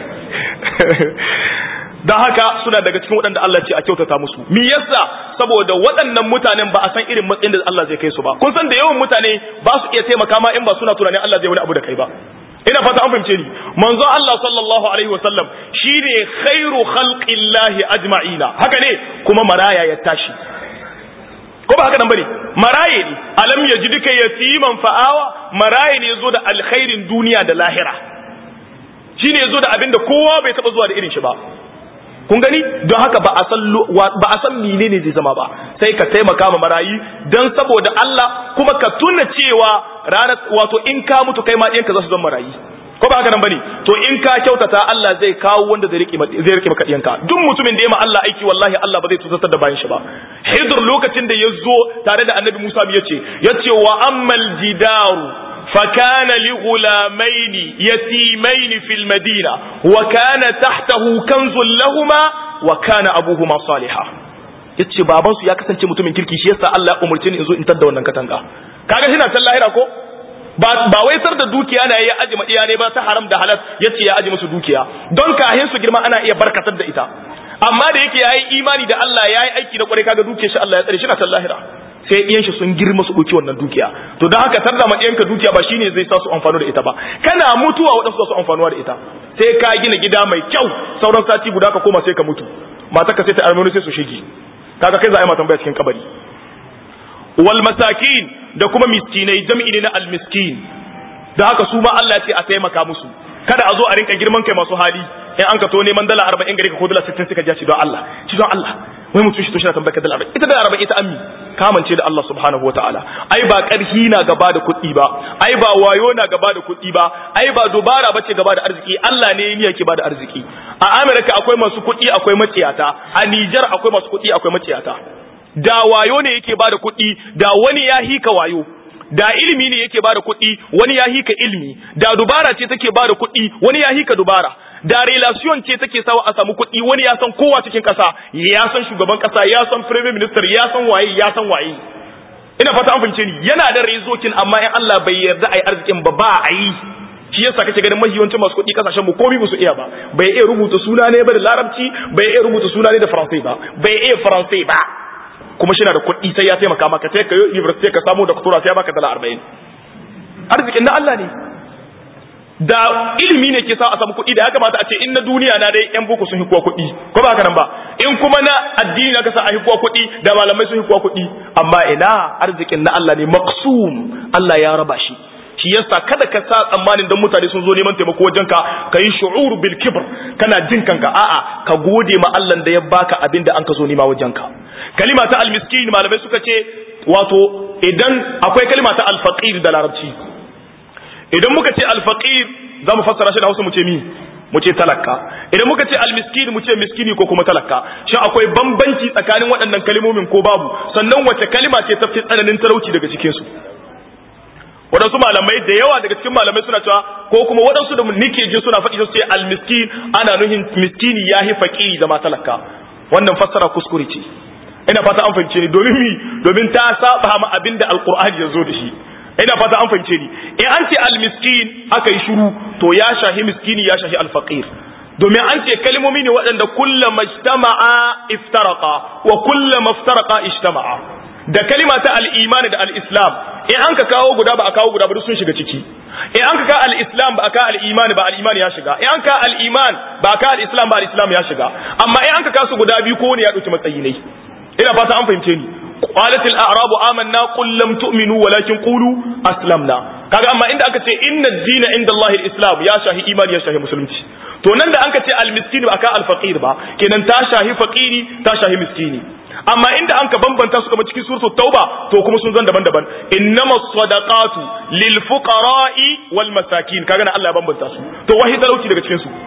[SPEAKER 1] don haka suna daga cikin waɗanda Allah ce a kyautata musu me yasa saboda waɗannan mutanen ba a san irin matsayin da Allah zai kai su ba kun san da yawan mutane ba su iya taimaka ma in ba suna tunanin Allah zai wani abu da kai ba ina fata an fahimce ni manzo Allah sallallahu alaihi wasallam shine khairu khalqillahi ajma'ina haka ne kuma maraya ya tashi ko ba haka nan bane maraye ne alam yajidika yatiman fa'awa maraye ne yazo da alkhairin duniya da lahira shine yazo da abinda kowa bai taba zuwa da irin shi ba kun gani don haka ba a san ba a san menene zai zama ba sai ka taimaka ma marayi dan saboda Allah kuma ka tuna cewa ranar wato in ka mutu kai ma ɗiyanka za su zama marayi ko ba haka nan bane to in ka kyautata Allah zai kawo wanda zai rike zai rike maka ɗiyanka duk mutumin da ya ma Allah aiki wallahi Allah ba zai tusatar da bayan shi ba Hidir lokacin da ya zo tare da Annabi Musa ya ce ya ce wa ammal jidaru فكان لغلامين يتيمين في المدينة وكان تحته كنز لهما وكان أبوهما صالحا yace baban su ya kasance mutumin kirki shi yasa Allah ya umurce ni in zo in tadda wannan katanga kaga shi na san lahira ko ba ba wai sar da dukiya na ya aji madiya ne ba ta haram da halal yace ya aji musu dukiya don kahin su girma ana iya barkatar da ita amma da yake yayi imani da Allah yayi aiki da kwarai kaga dukiyar shi Allah ya tsare shi na san lahira sai ɗiyan shi sun girma su ɗauki wannan dukiya to don haka tarda ma ɗiyanka dukiya ba shine zai sa su amfani da ita ba kana mutuwa waɗansu su amfanuwa da ita sai ka gina gida mai kyau sauran sati guda ka koma sai ka mutu mata ka sai ta armoni sai su shige kaga kai za a yi matan baya cikin kabari wal masakin da kuma miskinai jam'i ne na al miskin da haka su ma Allah ya ce a taimaka musu kada a zo a rinka girman kai masu hali in an ka to neman dala 40 gare ka ko dala 60 suka ja shi don Allah shi don Allah wai mutum shi to shi na tambayar dala 40 ita dala 40 ita ammi kamance da Allah subhanahu wataala ai ba karhi na gaba da kuɗi ba ai ba wayo na gaba da kuɗi ba ai ba dubara bace gaba da arziki Allah ne ne yake ba da arziki a America akwai masu kuɗi akwai maciyata a Niger akwai masu kuɗi akwai maciyata da wayo ne yake ba da kuɗi da wani ya hika wayo da ilimi ne yake bada kuɗi wani ya hika ilimi da dubara ce take bada kuɗi wani ya hika dubara da relation ce take sawa a samu kuɗi wani ya san kowa cikin ƙasa ya san shugaban ƙasa ya san prime minister ya san waye ya san waye ina fata an fahimce ni yana da rezokin amma in Allah bai yarda ai arzikin ba ba a yi shi yasa kake ganin mahiyancin masu kuɗi kasashen mu komai musu iya ba bai iya rubuta suna ne ba da larabci bai iya rubuta suna ne da faransai ba bai iya faransai ba kuma shi na da kuɗi sai ya taimaka maka sai ka yi university ka samu doctora sai ya baka dala arba'in arzikin na Allah ne da ilimi ne ke sa a samu kuɗi da ya kamata a ce in na duniya na dai yan boko sun hikuwa kuɗi ko ba haka nan ba in kuma na addini na kasa a hikuwa kuɗi da malamai sun hikuwa kuɗi amma ina arzikin na Allah ne maqsum Allah ya raba shi shi yasa kada ka sa tsammanin dan mutane sun zo neman taimako wajen ka ka yi shu'ur bil kibr kana jin kanka a'a ka gode ma Allah da ya baka abin da an ka zo nema wajen ka kalima ta al miskin malamai suka ce wato idan akwai kalima ta al faqir da larabci idan muka ce al faqir za mu fassara shi da Hausa mu ce mi mu ce talaka idan muka ce almiskin mu ce miskini ko kuma talaka shin akwai bambanci tsakanin waɗannan kalmomin ko babu sannan wace kalima ce tafi tsananin talauci daga cikin su waɗansu malamai da yawa daga cikin malamai suna cewa ko kuma waɗansu da nike ji suna faɗi su ce almiskin ana nuhin miskini yahi faqiri zama talaka wannan fassara kuskure ce ina fata an fahimce ni domin mi domin ta saba ma abinda alqur'ani ya zo da shi ina fata an fahimce ni in an ce almiskin aka yi shiru to ya shahi miskini ya shahi alfaqir domin an ce kalmomi ne waɗanda kullama ijtama'a iftaraqa wa kullama iftaraqa ijtama'a da kalima ta al-iman da al-islam in an ka kawo guda ba a kawo guda ba duk sun shiga ciki in an ka ka al-islam ba a ka al-iman ba al-iman ya shiga in an ka al-iman ba a ka al-islam ba al-islam ya shiga amma in an ka kasu guda biyu ko ne ya dauki matsayi ne ina fata an fahimce ni قالت الأعراب آمنا قل لم تؤمنوا ولكن قولوا أسلمنا kaga amma inda aka ce inna dina inda Allah islam ya shahi imani ya shahi musulunci to nan da anka ce al-miskin ba aka al-faqir ba kenan ta shahi faqiri ta shahi miskini amma inda anka bambanta su kamar cikin suratul tauba to kuma sun zan daban-daban innamas sadaqatu lil fuqara'i wal masakin kaga nan Allah ya bambanta su to wahi talauci daga cikin su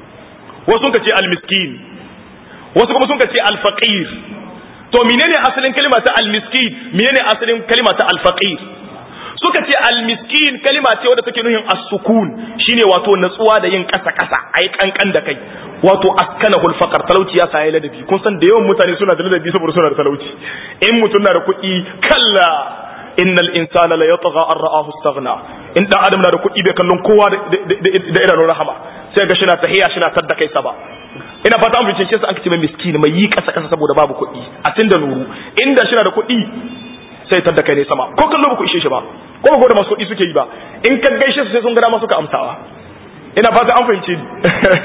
[SPEAKER 1] wasu sun ce al-miskin wasu kuma sun ce al-faqir to menene asalin kalima ta almiskin menene asalin kalima ta alfaqir suka ce almiskin kalima ce wadda take nuhin as-sukun shine wato natsuwa da yin kasa kasa ai kankan da kai wato askanahu al-faqr talauci ya sai ladabi kun san da yawan mutane suna da ladabi saboda suna da talauci in mutum na da kuɗi kalla innal insana la yatgha an ra'ahu istaghna in dan adam na da kuɗi bai kallon kowa da idanun rahama sai ga shi na tahiya shi na tadda kai saba ina fata an bincike su an kace mai miskini mai yi kasa kasa saboda babu kuɗi a tun da nuru inda shi na da kuɗi sai tadda kai ne sama ko kallo ba ku ishe shi ba ko ba ko da masu kuɗi suke yi ba in ka gaishe su sai sun ga dama suka amsawa ina fata an fahimce ni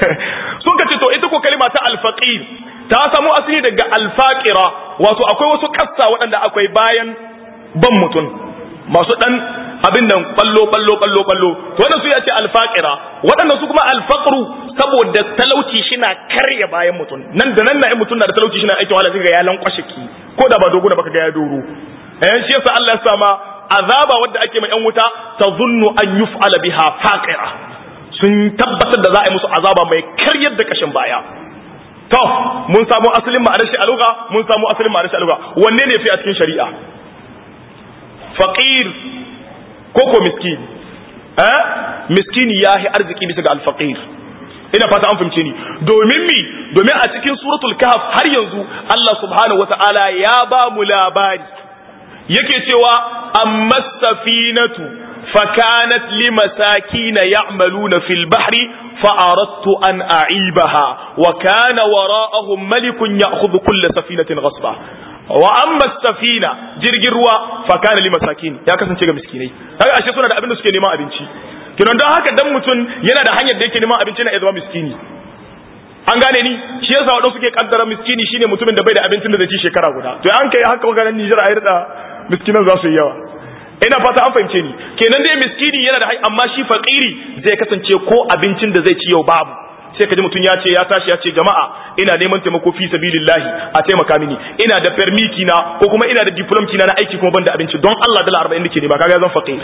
[SPEAKER 1] sun ka ce to ita ko kalima ta alfaqir ta samu asali daga alfaqira wato akwai wasu kassa waɗanda akwai bayan ban mutum masu dan abin nan ballo ballo ballo ballo to wannan su ya ce alfaqira waɗannan su kuma alfaqru saboda talauci shina karya bayan mutum nan da nan na mutum na da talauci shina aikin wahala ga ya lankwashe ki ko da ba dogo na baka ga ya doro eh shi yasa Allah ya sama azaba wadda ake mai yan wuta tazunnu an yuf'ala biha faqira sun tabbatar da za a yi musu azaba mai karyar da kashin baya to mun samu asalin ma'anar shi a lugha mun samu asalin ma'anar shi a lugha wanne ne fi a cikin shari'a faqir ko ko miskin eh miskini yahi arziki bisa ga alfaqir ina fata an fahimce ni domin mi domin a cikin suratul kahf har yanzu Allah subhanahu wataala ya ba mu labari yake cewa amma safinatu fakanat limasakin ya'maluna fil bahri فأردت أن أعيبها وكان وراءهم ملك يأخذ كل سفينة غصبا وأما السفينة jirgin ruwa fakana li masakin ya kasance ga miskinai kaga ashe suna da abin da suke neman abinci kinan don haka dan mutum yana da hanyar da yake neman abinci na zama miskini an gane ni shi yasa wadanda suke kaddara miskini shine mutumin da bai da abincin da zai ci shekara guda to an kai haka maganar Nijar a yarda miskinan za su yi yawa ina fata an fahimce ni kenan dai miskini yana da amma shi fakiri zai kasance ko abincin da zai ci yau babu sai ka ji mutum ya ce ya tashi ya ce jama'a ina neman taimako fi sabilillahi a taimaka mini ina da permiki na ko kuma ina da diplom kina na aiki kuma ban da abinci don Allah dala 40 nake ne ba kaga zan faqir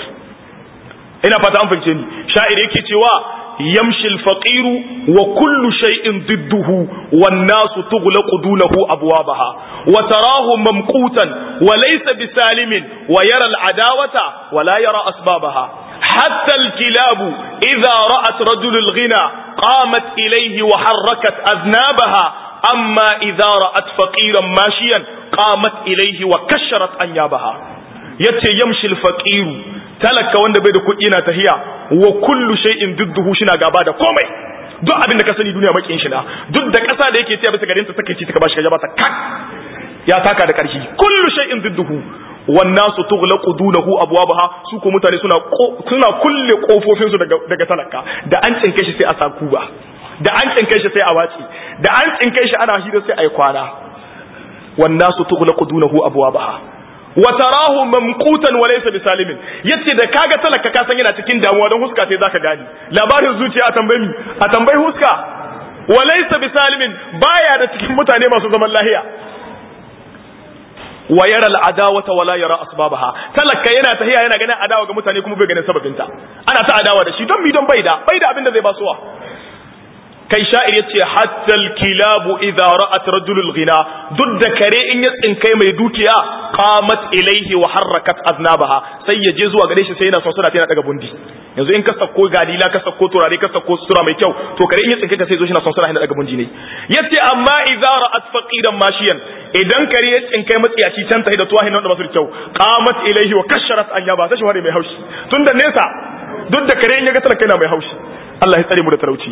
[SPEAKER 1] ina fata an fahimce ni sha'ir yake cewa yamshi al-faqiru wa kullu shay'in didduhu wan nasu tughlaqu dunahu abwabaha wa tarahu mamqutan wa laysa bisalimin wa yara al-adawata wa la yara asbabaha حتى الكلاب إذا رأت رجل الغنى قامت إليه وحركت أذنابها أما إذا رأت فقيرا ماشيا قامت إليه وكشرت أنيابها yace yamshi alfaqiru talaka wanda bai da kuɗi yana tahiya wa kullu shay'in dudduhu shina gaba da komai duk abin da ka sani duniya makin shi na duk da ƙasa da yake tiya bisa garin ta take ci ta bashi ka ta kak ya taka da ƙarfi kullu shay'in dudduhu wannasu tughlaqu dunahu abwabaha su ko mutane suna suna kulle kofofin su daga daga talaka da an tsinke shi sai a sa kuba da an tsinke shi sai a waci da an tsinke shi ana hira sai ai kwana wannasu tughlaqu dunahu abwabaha wa tarahu mamqutan wa laysa bisalimin yace da kaga talaka ka san yana cikin damuwa don huska sai zaka gani labarin zuciya a tambayi a tambayi huska wa laysa bisalimin baya da cikin mutane masu zaman lahiya wa yara al'adawata wala yara asbabaha talaka yana tahiya yana ganin adawa ga mutane kuma bai ganin sababinta ana ta adawa da shi don mi don baida baida abin da zai basuwa kai sha'ir yace hatta al-kilabu idha ra'at rajulul ghina duk da kare in ya tsinkai mai dukiya qamat ilayhi wa harakat aznabaha sai ya je zuwa gare shi sai yana son suna tana daga bundi yanzu in ka sako gadila ka sako turare ka sako sura mai kyau to kare in ya tsinkai ka sai zo shi na son suna daga bundi ne yace amma idha ra'at faqiran mashiyan idan kare ya tsinkai matsiyaci can tahi da tuwahin nan da basu kyau qamat ilayhi wa kasharat anyaba sai shi ware mai haushi tunda nesa duk da kare in ya ga talaka yana mai haushi Allah ya tsare mu da talauci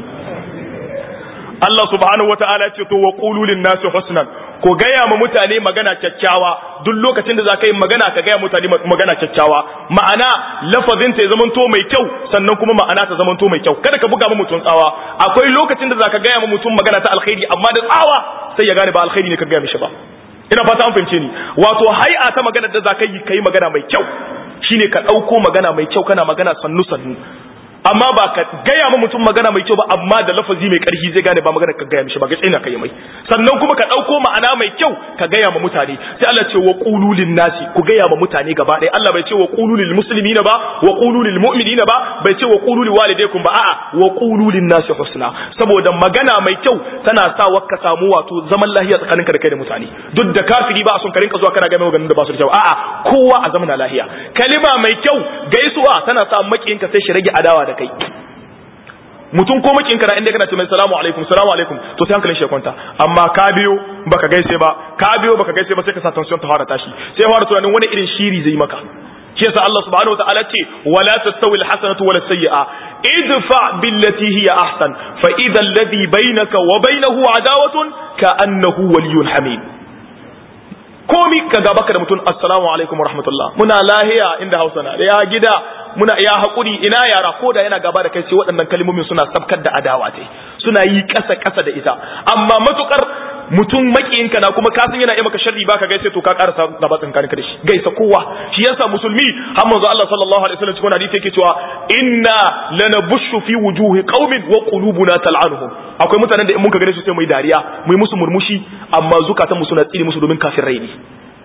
[SPEAKER 1] Allah subhanahu wata'ala ce to wa qulu lin nasi husnan ko gaya ma mutane magana kyakkyawa duk lokacin da za ka yi magana ka gaya mutane magana kyakkyawa ma'ana lafazin ta ya zamanto mai kyau sannan kuma ma'ana ta zamanto mai kyau kada ka buga ma mutum tsawa akwai lokacin da za ka gaya ma mutum magana ta alkhairi amma da tsawa sai ya gane ba alkhairi ne ka gaya mishi ba ina fata an fahimce ni wato hai'a ta magana da za ka yi ka yi magana mai kyau shine ka ɗauko magana mai kyau kana magana sannu sannu amma ba ka gaya ma mutum magana mai kyau ba amma da lafazi mai karfi zai gane ba magana ka gaya mishi ba ga tsina kai mai sannan kuma ka dauko ma'ana mai kyau ka gaya ma mutane sai Allah ce wa qulu lin nasi ku gaya ma mutane gaba ɗaya Allah bai ce wa qulu lil muslimina ba wa qulu lil mu'minina ba bai ce wa qulu lil walidaykum ba a'a wa qulu lin nasi husna saboda magana mai kyau tana sa ka samu wato zaman lahiya tsakaninka da kai da mutane duk da kafiri ba a son ka rinka zuwa kana ga mai maganin da ba su da kyau a'a kowa a zamana lahiya kalima mai kyau gaisuwa tana sa makiyinka sai shi rage adawa da kai mutum ko makin kana inda kana ce mai salamu alaikum salamu alaikum to sai hankalin shi ya kwanta amma ka biyo baka gaise ba ka biyo baka gaise ba sai ka sa tension ta fara tashi sai fara tunanin wani irin shiri zai maka shi yasa Allah subhanahu wataala ce wala tastawi alhasanatu wala sayyi'a idfa billati hiya ahsan fa idha alladhi bainaka wa bainahu adawatun ka annahu waliyyun hamid komi ka ga baka da mutum assalamu alaikum wa rahmatullah muna lahiya inda hausa na da ya gida muna ya haƙuri ina yara ko da yana gaba da kai sai waɗannan kalmomin suna sabkar da adawa ce suna yi ƙasa ƙasa da ita amma matukar mutum makiyinka na kuma kasan yana yi maka sharri baka gaisa to ka karasa gaba tsinkanin ka da shi gaisa kowa shi yasa musulmi har manzo Allah sallallahu alaihi wasallam cikin hadisi yake cewa inna lanabushu fi wujuhi qaumin wa qulubuna tal'anuhum akwai mutanen da in muka gane su sai mu yi dariya mu yi musu murmushi amma zukatan mu suna tsire musu domin kafirai ne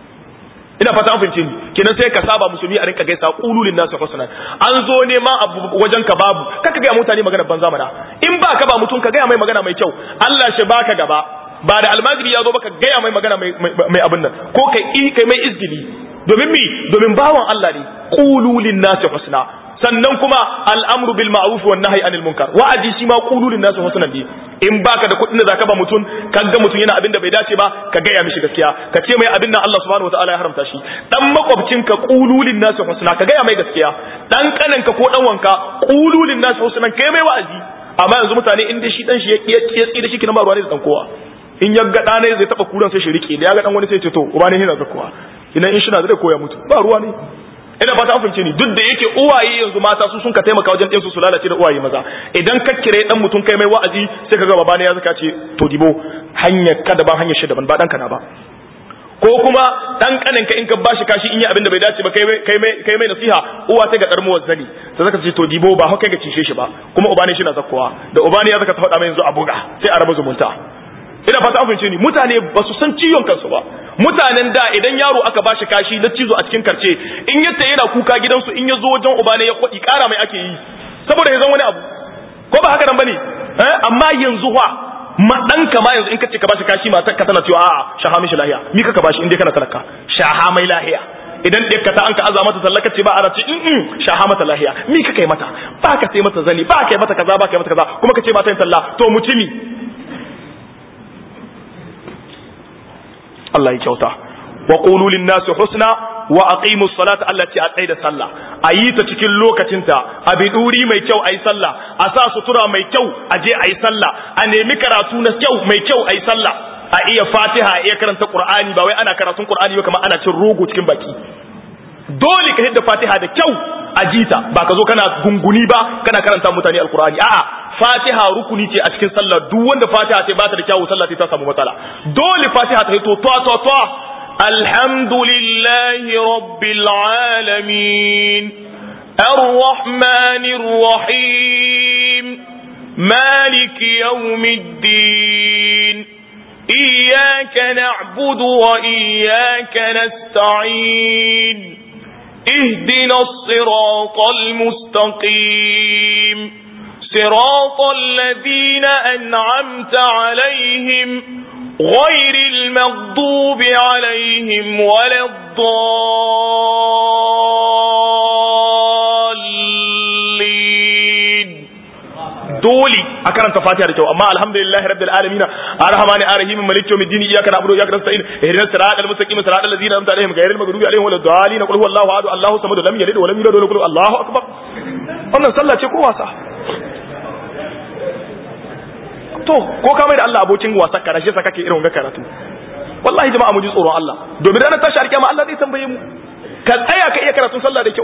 [SPEAKER 1] ina fata an fahimce ni kenan sai ka saba musulmi a rinka gaisa qululin nasu husna an zo neman abu wajen ka babu kaka ga mutane magana banza mana in ba ka ba mutum ka ga mai magana mai kyau Allah shi baka gaba ba da almajiri ya zo baka gaya mai magana mai abin nan ko kai kai mai izgili domin mi domin bawan Allah ne qululin nasu husna sannan kuma al'amru bil ma'ruf wan nahyi anil munkar wa'adi shi ma qululin nasu husna ne in baka da kuɗin da zaka ba mutum kan ga mutum yana abin da bai dace ba ka gaya mishi gaskiya ka ce mai abin nan Allah subhanahu wataala ya haramta shi dan makwabcin ka qululin nasu husna ka gaya mai gaskiya dan kanan ka ko dan wanka qululin nasu husna kai mai wa'azi amma yanzu mutane in dai shi dan shi ya tsira shi kina ba ruwa ne da dan kowa in ya ga ɗana zai taɓa kuran sai shi rike da ya ga ɗan wani sai ce to uba ne yana zakuwa idan in shi na zai koya mutu ba ruwa ne ina fata an fahimce ni duk da yake uwaye yanzu mata su sun ka taimaka wajen ɗinsu su lalace da uwaye maza idan ka kire ɗan mutum kai mai wa'azi sai ka ga baba ne ya zaka ce to dibo hanyar ka daban hanyar shi daban ba ɗanka na ba ko kuma dan kanin ka in ka bashi kashi in yi abin da bai dace ba kai mai kai mai nasiha uwa ta ga dar mu wazzani sai zaka ce to dibo ba haka ga cishe shi ba kuma uba ne shi na zakkowa da uba ne ya zaka ta faɗa mai yanzu a buga sai a raba zumunta ina fata an ni mutane ba su san ciwon kansu ba mutanen da idan yaro aka bashi kashi na cizo a cikin karce in yadda yana kuka gidansu in ya zo wajen uba ne ya kwaɗi ƙara mai ake yi saboda ya zan wani abu ko ba haka nan bane amma yanzu wa ma dan ka ma yanzu in kace ka bashi kashi matar ka tana cewa a'a shaha mishi lahiya mi ka bashi in dai kana talaka shaha mai lahiya idan ɗaya ka ta an ka aza mata tallaka ce ba a race in shaha mata lahiya mi ka kai mata ba ka sai mata zani ba ka yi mata kaza ba ka yi mata kaza kuma ka ce ba ta yin talla to mutumi Allah ya kyauta wa qulu lin nasi husna wa aqimu salata allati aqida sallah ayi ta cikin lokacinta a biduri mai kyau ayi sallah a sa sutura mai kyau a je ayi sallah a nemi karatu na kyau mai kyau ayi sallah a iya fatiha a iya karanta qur'ani ba wai ana karatun qur'ani ba kamar ana cin rogo cikin baki dole ka hidda fatiha da kyau a jita ba ka zo kana gunguni ba kana karanta mutane alqur'ani a'a fatiha rukuni ce a cikin sallah duk wanda fatiha ta ba ta da kyawu sallah ta samu matsala dole fatiha ta hito to to to الحمد لله رب العالمين الرحمن الرحيم مالك يوم الدين إياك نعبد وإياك نستعين اهدنا الصراط المستقيم صراط الذين أنعمت عليهم غير المغضوب عليهم ولا الضالين dole a karanta fatiha da kyau amma alhamdulillahi rabbil alamin arrahmani arrahim maliki yawmiddin iyyaka na'budu wa iyyaka nasta'in ihdinas siratal mustaqim siratal ladzina an'amta alaihim ghayril maghdubi alaihim waladdallin qul huwallahu ahad allahu samad lam yalid wa lam yulad wa lam yakul allahu akbar wannan sallah ce ko wasa to ko ka mai da Allah abokin wasa ka rashe sa kake irin ga karatu wallahi jama'a mu ji tsoron Allah domin ranar tashi alkiyama Allah zai tambaye mu ka tsaya ka iya karatun sallah da kyau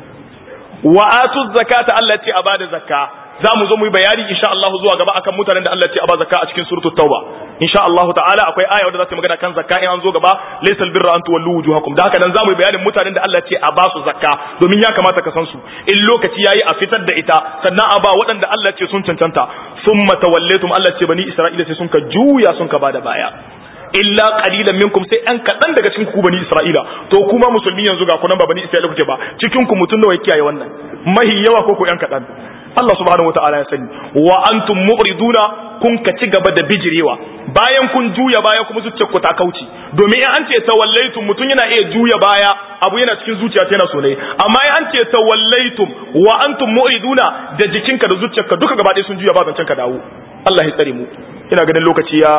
[SPEAKER 1] wa atu zakata Allah ce a bada zakka za mu zo mu yi bayani insha Allah zuwa gaba akan mutanen da Allah ce a ba zakka a cikin suratul tauba insha Allah ta'ala akwai aya wadda za ta magana kan zakka in an zo gaba laysal birra an tuwallu wujuhakum da haka nan za mu yi bayanin mutanen da Allah ce a ba su zakka domin ya kamata ka san su in lokaci yayi a fitar da ita sannan a ba waɗanda Allah ce sun cancanta summa tawallaytum Allah ce bani Isra'ila sai sun ka juya sun ka bada baya illa qalilan minkum sai an kadan daga cikin ku bani Isra'ila to kuma musulmi yanzu ga kunan ba bani Isra'ila kuke ba cikin ku mutun nawa kiyaye wannan mahi yawa ko ko yan kadan Allah subhanahu wataala ya sani wa antum mu'riduna kun ka ci gaba da bijirewa bayan kun juya baya kuma zuciyar ku ta kauce domin in an ce tawallaitum mutun yana iya juya baya abu yana cikin zuciya ta yana so ne amma in an ce tawallaitum wa antum mu'riduna da jikinka da zuciyarka duka gaba ɗaya sun juya ba zancen ka dawo Allah ya tsare mu ina ganin lokaci ya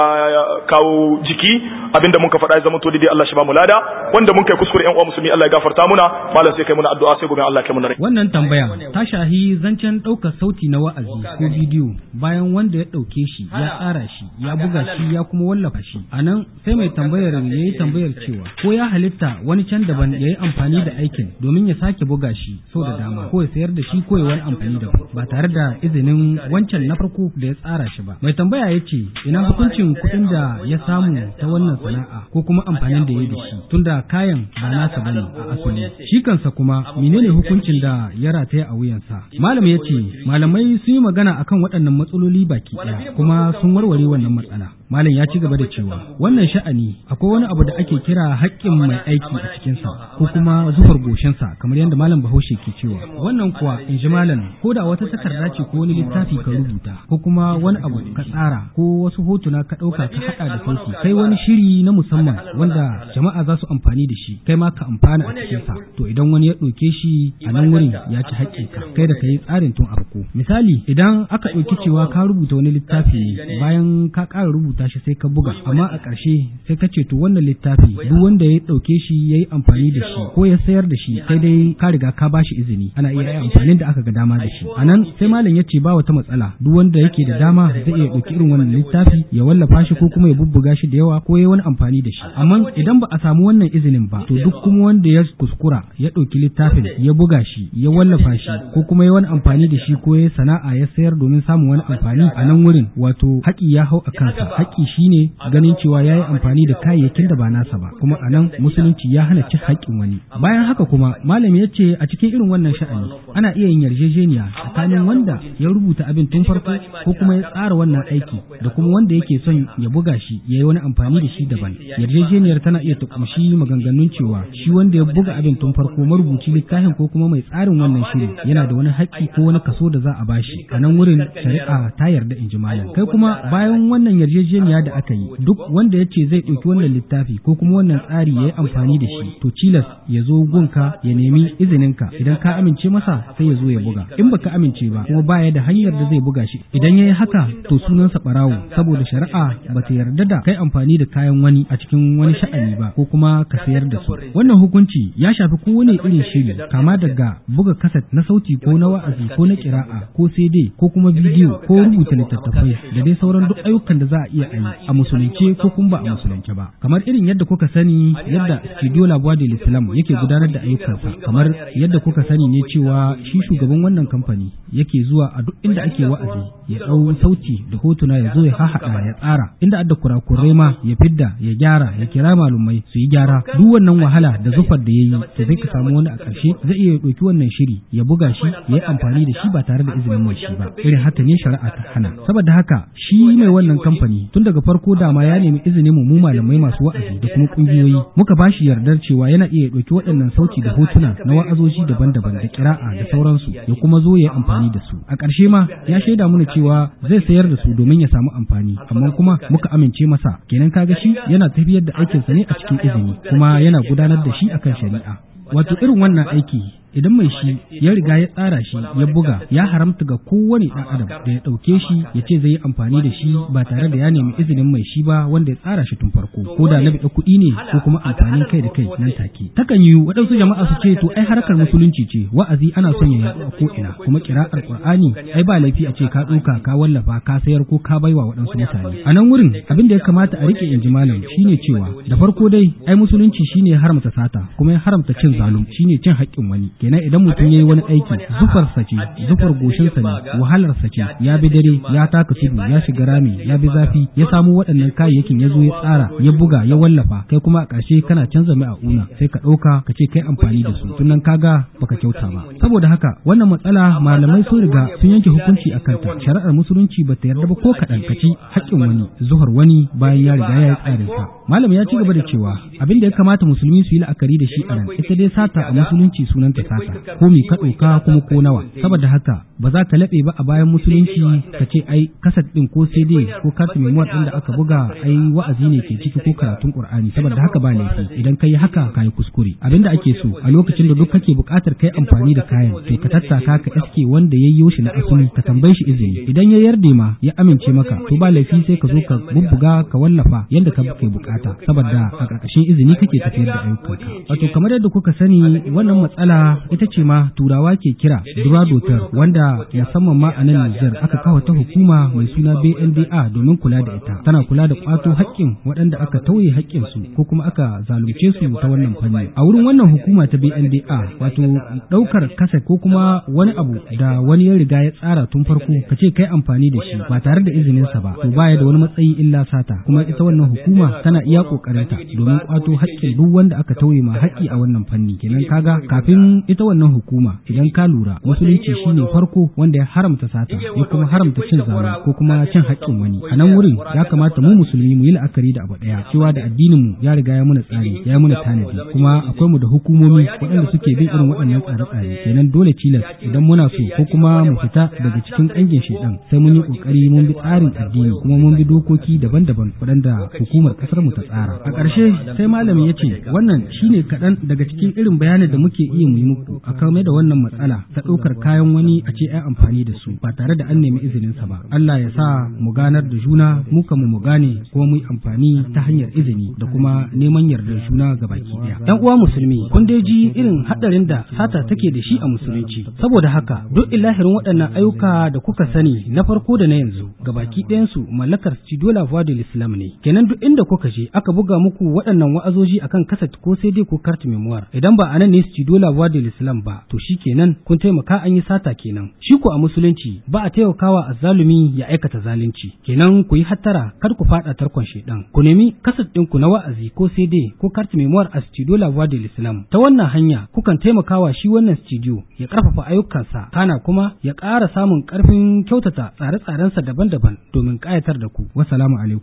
[SPEAKER 1] kawo jiki abinda mun ka faɗa ya zama to daidai Allah shi ba mu lada wanda mun kai kuskure ƴan uwa musulmi Allah ya gafarta muna malam sai kai muna addu'a sai gobe Allah ya kai muna rai
[SPEAKER 3] Wannan tambaya ta shahi zancen ɗaukar sauti na wa'azi ko bidiyo bayan wanda ya ɗauke shi ya tsara shi ya buga shi ya kuma wallafa shi a nan sai mai tambayar ya yi tambayar cewa ko ya halitta wani can daban ya yi amfani da aikin domin ya sake buga shi sau da dama ko ya sayar da shi ko ya wani amfani da ba tare da izinin wancan na farko da ya tsara shi ba mai tambaya ya ce ina hukuncin kuɗin da ya samu ta wannan sana'a ko kuma amfanin da ya yi da shi tunda kayan ba nasa bane a asali shi kansa kuma menene hukuncin da ya rataya a wuyansa malam ya ce malamai sun yi magana akan waɗannan matsaloli baki ɗaya kuma sun warware wannan matsala malam ya ci gaba da cewa wannan sha'ani akwai wani abu da ake kira haƙƙin mai aiki a cikinsa ko kuma zufar goshinsa kamar yadda malam bahaushe ke cewa wannan kuwa in ji malam ko da wata takarda ce ko wani littafi ka rubuta ko kuma wani abu ka tsara ko wasu hotuna ka ɗauka ka haɗa da sauki kai wani shiri na musamman wanda jama'a za su amfani da shi kai ma ka amfana a cikinsa to idan wani ya ɗauke shi a nan wurin ya ci haƙƙinka kai da ka yi tsarin tun a farko misali idan aka ɗauki cewa ka rubuta wani littafi ne bayan ka ƙara rubuta shi sai ka buga amma a ƙarshe sai ka ce to wannan littafi duk wanda ya ɗauke shi ya yi amfani da shi ko ya sayar da shi sai dai ka riga ka ba shi izini ana iya yi amfanin da aka ga dama da shi a nan sai malam ya ce ba wata matsala duk wanda yake da dama zai iya ɗauki irin wannan littafi ya wallafa shi ko kuma ya bubbuga shi da yawa ko ya wani amfani da shi amma idan ba a samu wannan izinin ba to duk kuma wanda ya kuskura ya ɗauki littafin ya buga shi ya wallafa shi ko kuma ya wani amfani da shi ko ya sana'a ya sayar domin samun wani amfani a nan wurin wato haƙi ya hau a kansa haƙi shine ganin cewa ya yi amfani da kayayyakin da ba nasa ba kuma a nan musulunci ya hana cin haƙƙin wani bayan haka kuma malam ya ce a cikin irin wannan sha'ani ana iya yin yarjejeniya tsakanin wanda ya rubuta abin tun farko ko kuma ya tsara wannan aiki da kuma wanda yake son ya buga shi ya yi wani amfani da shi daban yarjejeniyar tana iya ta kumshi maganganun cewa shi wanda ya buga abin tun farko marubuci littafin ko kuma mai tsarin wannan shiri yana da wani haƙƙi ko wani kaso da za a bashi a nan wurin shari'a ta yarda in ji malam kai kuma bayan wannan yarjejeniya da aka yi duk wanda ya ce zai ɗauki wannan littafi ko kuma wannan tsari ya yi amfani da shi to cilas ya zo gunka ya nemi izininka idan ka amince masa sai ya zo ya buga in baka amince ba kuma baya da hanyar da zai buga shi idan ya yi haka to sunansa ɓarawo saboda shari'a ba ta yarda da kai amfani da kayan wani a cikin wani sha'ani ba ko kuma ka sayar da su wannan hukunci ya shafi kowane irin shiri kama daga buga kaset na sauti ko na wa'azi ko na kira'a ko CD ko kuma bidiyo ko rubuta littattafai da dai sauran duk ayyukan da za a iya iya yi a musulunce ko kuma ba a musulunce ba kamar irin yadda kuka sani yadda studio la voix de l'islam yake gudanar da ayyukansa kamar yadda kuka sani ne cewa shi shugaban wannan kamfani yake zuwa a duk inda ake wa'azi ya ɗau sauti da hotuna ya zo ya hahaɗa ya tsara inda adda kurakurai ma ya fidda ya gyara ya kira malumai su yi gyara duk wannan wahala da zufar da ya yi to zai ka samu wani a ƙarshe zai iya ɗauki wannan shiri ya buga shi ya yi amfani da shi ba tare da izinin mai shi ba irin haka ne shari'a ta hana saboda haka shi mai wannan kamfani tun daga farko dama ya nemi izinin mu mu malamai masu wa'azi da kuma ƙungiyoyi muka ba shi yardar cewa yana iya ɗauki waɗannan sauti da hotuna na wa'azoji daban-daban da kira'a da sauransu ya kuma zo ya yi amfani da su a ƙarshe ma ya shaida mana cewa zai sayar da su domin ya samu amfani amma kuma muka amince masa kenan kaga shi yana tafiyar da aikinsa ne a cikin izini kuma yana gudanar da shi akan shari'a wato irin wannan aiki idan mai shi ya riga ya tsara shi ya buga ya haramta ga kowane ɗan adam da ya ɗauke shi ya ce zai yi amfani da shi ba tare da ya nemi izinin mai shi ba wanda ya tsara shi tun farko ko da na biɗa kuɗi ne ko kuma amfanin kai da kai nan take takan yi waɗansu jama'a su ce to ai harkar musulunci ce wa'azi ana son ya yaɗu a ko ina kuma kira'ar qur'ani ai ba laifi a ce ka ɗauka ka wallafa ka sayar ko ka baiwa waɗansu mutane a nan wurin abin da ya kamata a rike inji malam shine cewa da farko dai ai musulunci shine ya haramta sata kuma ya haramta cin zalum shine cin haƙƙin wani kenan idan mutum ya yi wani aiki zufarsa ce zufar goshinsa ne wahalarsa ce ya bi dare ya taka tudu ya shiga rami ya bi zafi ya samu waɗannan kayayyakin ya zo ya tsara ya buga ya wallafa kai kuma a ƙarshe kana canza mai a una sai ka ɗauka ka ce kai amfani da su tunan kaga baka kyauta ba saboda haka wannan matsala malamai sun riga sun yanke hukunci a kanta shari'ar musulunci ba ta yarda ba ko kaɗan ka ci haƙƙin wani zuhar wani bayan ya riga ya yi tsarinsa malam ya ci gaba da cewa abin da ya kamata musulmi su yi la'akari da shi a nan ita dai sata a musulunci sunanta sata ko mi ka ɗauka kuma ko nawa saboda haka ba za ka laɓe ba a bayan musulunci ka ce ai kasat ɗin ko cd ko kartu memoir ɗin da aka buga ai wa'azi ne ke ciki ko karatun qur'ani saboda haka ba laifi idan ka yi haka ka yi kuskure abinda ake so a lokacin da duk kake buƙatar kai amfani da kayan to ka tattaka ka iske wanda ya yi shi na asali ka tambaye shi izini idan ya yarda ma ya amince maka to ba laifi sai ka zo ka bubbuga ka wallafa yadda ka kai bukata saboda a ƙarƙashin izini kake tafiyar da ayyukanka wato kamar yadda kuka sani wannan matsala ita ce ma turawa ke kira duradotar wanda musamman ma a nan Nijar aka kawo ta hukuma mai suna BNDA domin kula da ita tana kula da kwato haƙƙin waɗanda aka tauye haƙƙin su ko kuma aka zalunce su ta wannan fanni a wurin wannan hukuma ta BNDA wato ɗaukar kasa ko kuma wani abu da wani ya riga ya tsara tun farko ka ce kai amfani da shi ba tare da izinin sa ba to baya da wani matsayi illa sata kuma ita wannan hukuma tana iya kokarinta domin kwato haƙƙin duk wanda aka tauye ma haƙƙi a wannan fanni kenan kaga kafin ita wannan hukuma idan ka lura musulunci shine farko wanda ya haramta sata ya kuma haramta cin zalunci ko kuma cin haƙƙin wani a nan wurin ya kamata mu musulmi mu yi la'akari da abu ɗaya cewa da addinin mu ya riga ya muna tsari ya muna tanadi kuma akwai mu da hukumomi waɗanda suke bin irin waɗannan tsare-tsare kenan dole tilas idan muna so ko kuma mu fita daga cikin ƙangin shedan sai mun yi ƙoƙari mun bi tsarin addini kuma mun bi dokoki daban-daban waɗanda hukumar ƙasar mu ta tsara a ƙarshe sai malami ya ce wannan shine kaɗan daga cikin irin bayanin da muke iya mu yi muku a kame da wannan matsala ta ɗaukar kayan wani a ce ai amfani da su ba tare da an nemi izinin sa ba Allah ya sa mu ganar da juna mu kan mu gane kuma mu yi amfani ta hanyar izini da kuma neman yardar juna ga baki ɗaya dan uwa musulmi kun dai ji irin haɗarin da sata take da shi a musulunci saboda haka duk ilahirin waɗannan ayyuka da kuka sani na farko da na yanzu ga baki ɗayansu mallakar Studio La Voix de l'Islam ne kenan duk inda kuka je aka buga muku waɗannan wa'azoji akan kaset ko sai dai ko carte memoire idan ba anan ne Studio La Voix de l'Islam ba to shi kenan kun taimaka an yi sata kenan shi ko a musulunci ba a taimakawa azzalumi ya aikata zalunci kenan ku yi hattara kar ku faɗa tarkon shedan ku nemi kaset ɗinku na wa'azi ko sai dai ko carte memoire a Studio La Voix de l'Islam ta wannan hanya kukan taimakawa shi wannan studio ya ƙarfafa ayyukansa kana kuma ya ƙara samun ƙarfin kyautata tsare-tsarensa daban-daban domin ƙayatar da ku wassalamu alaikum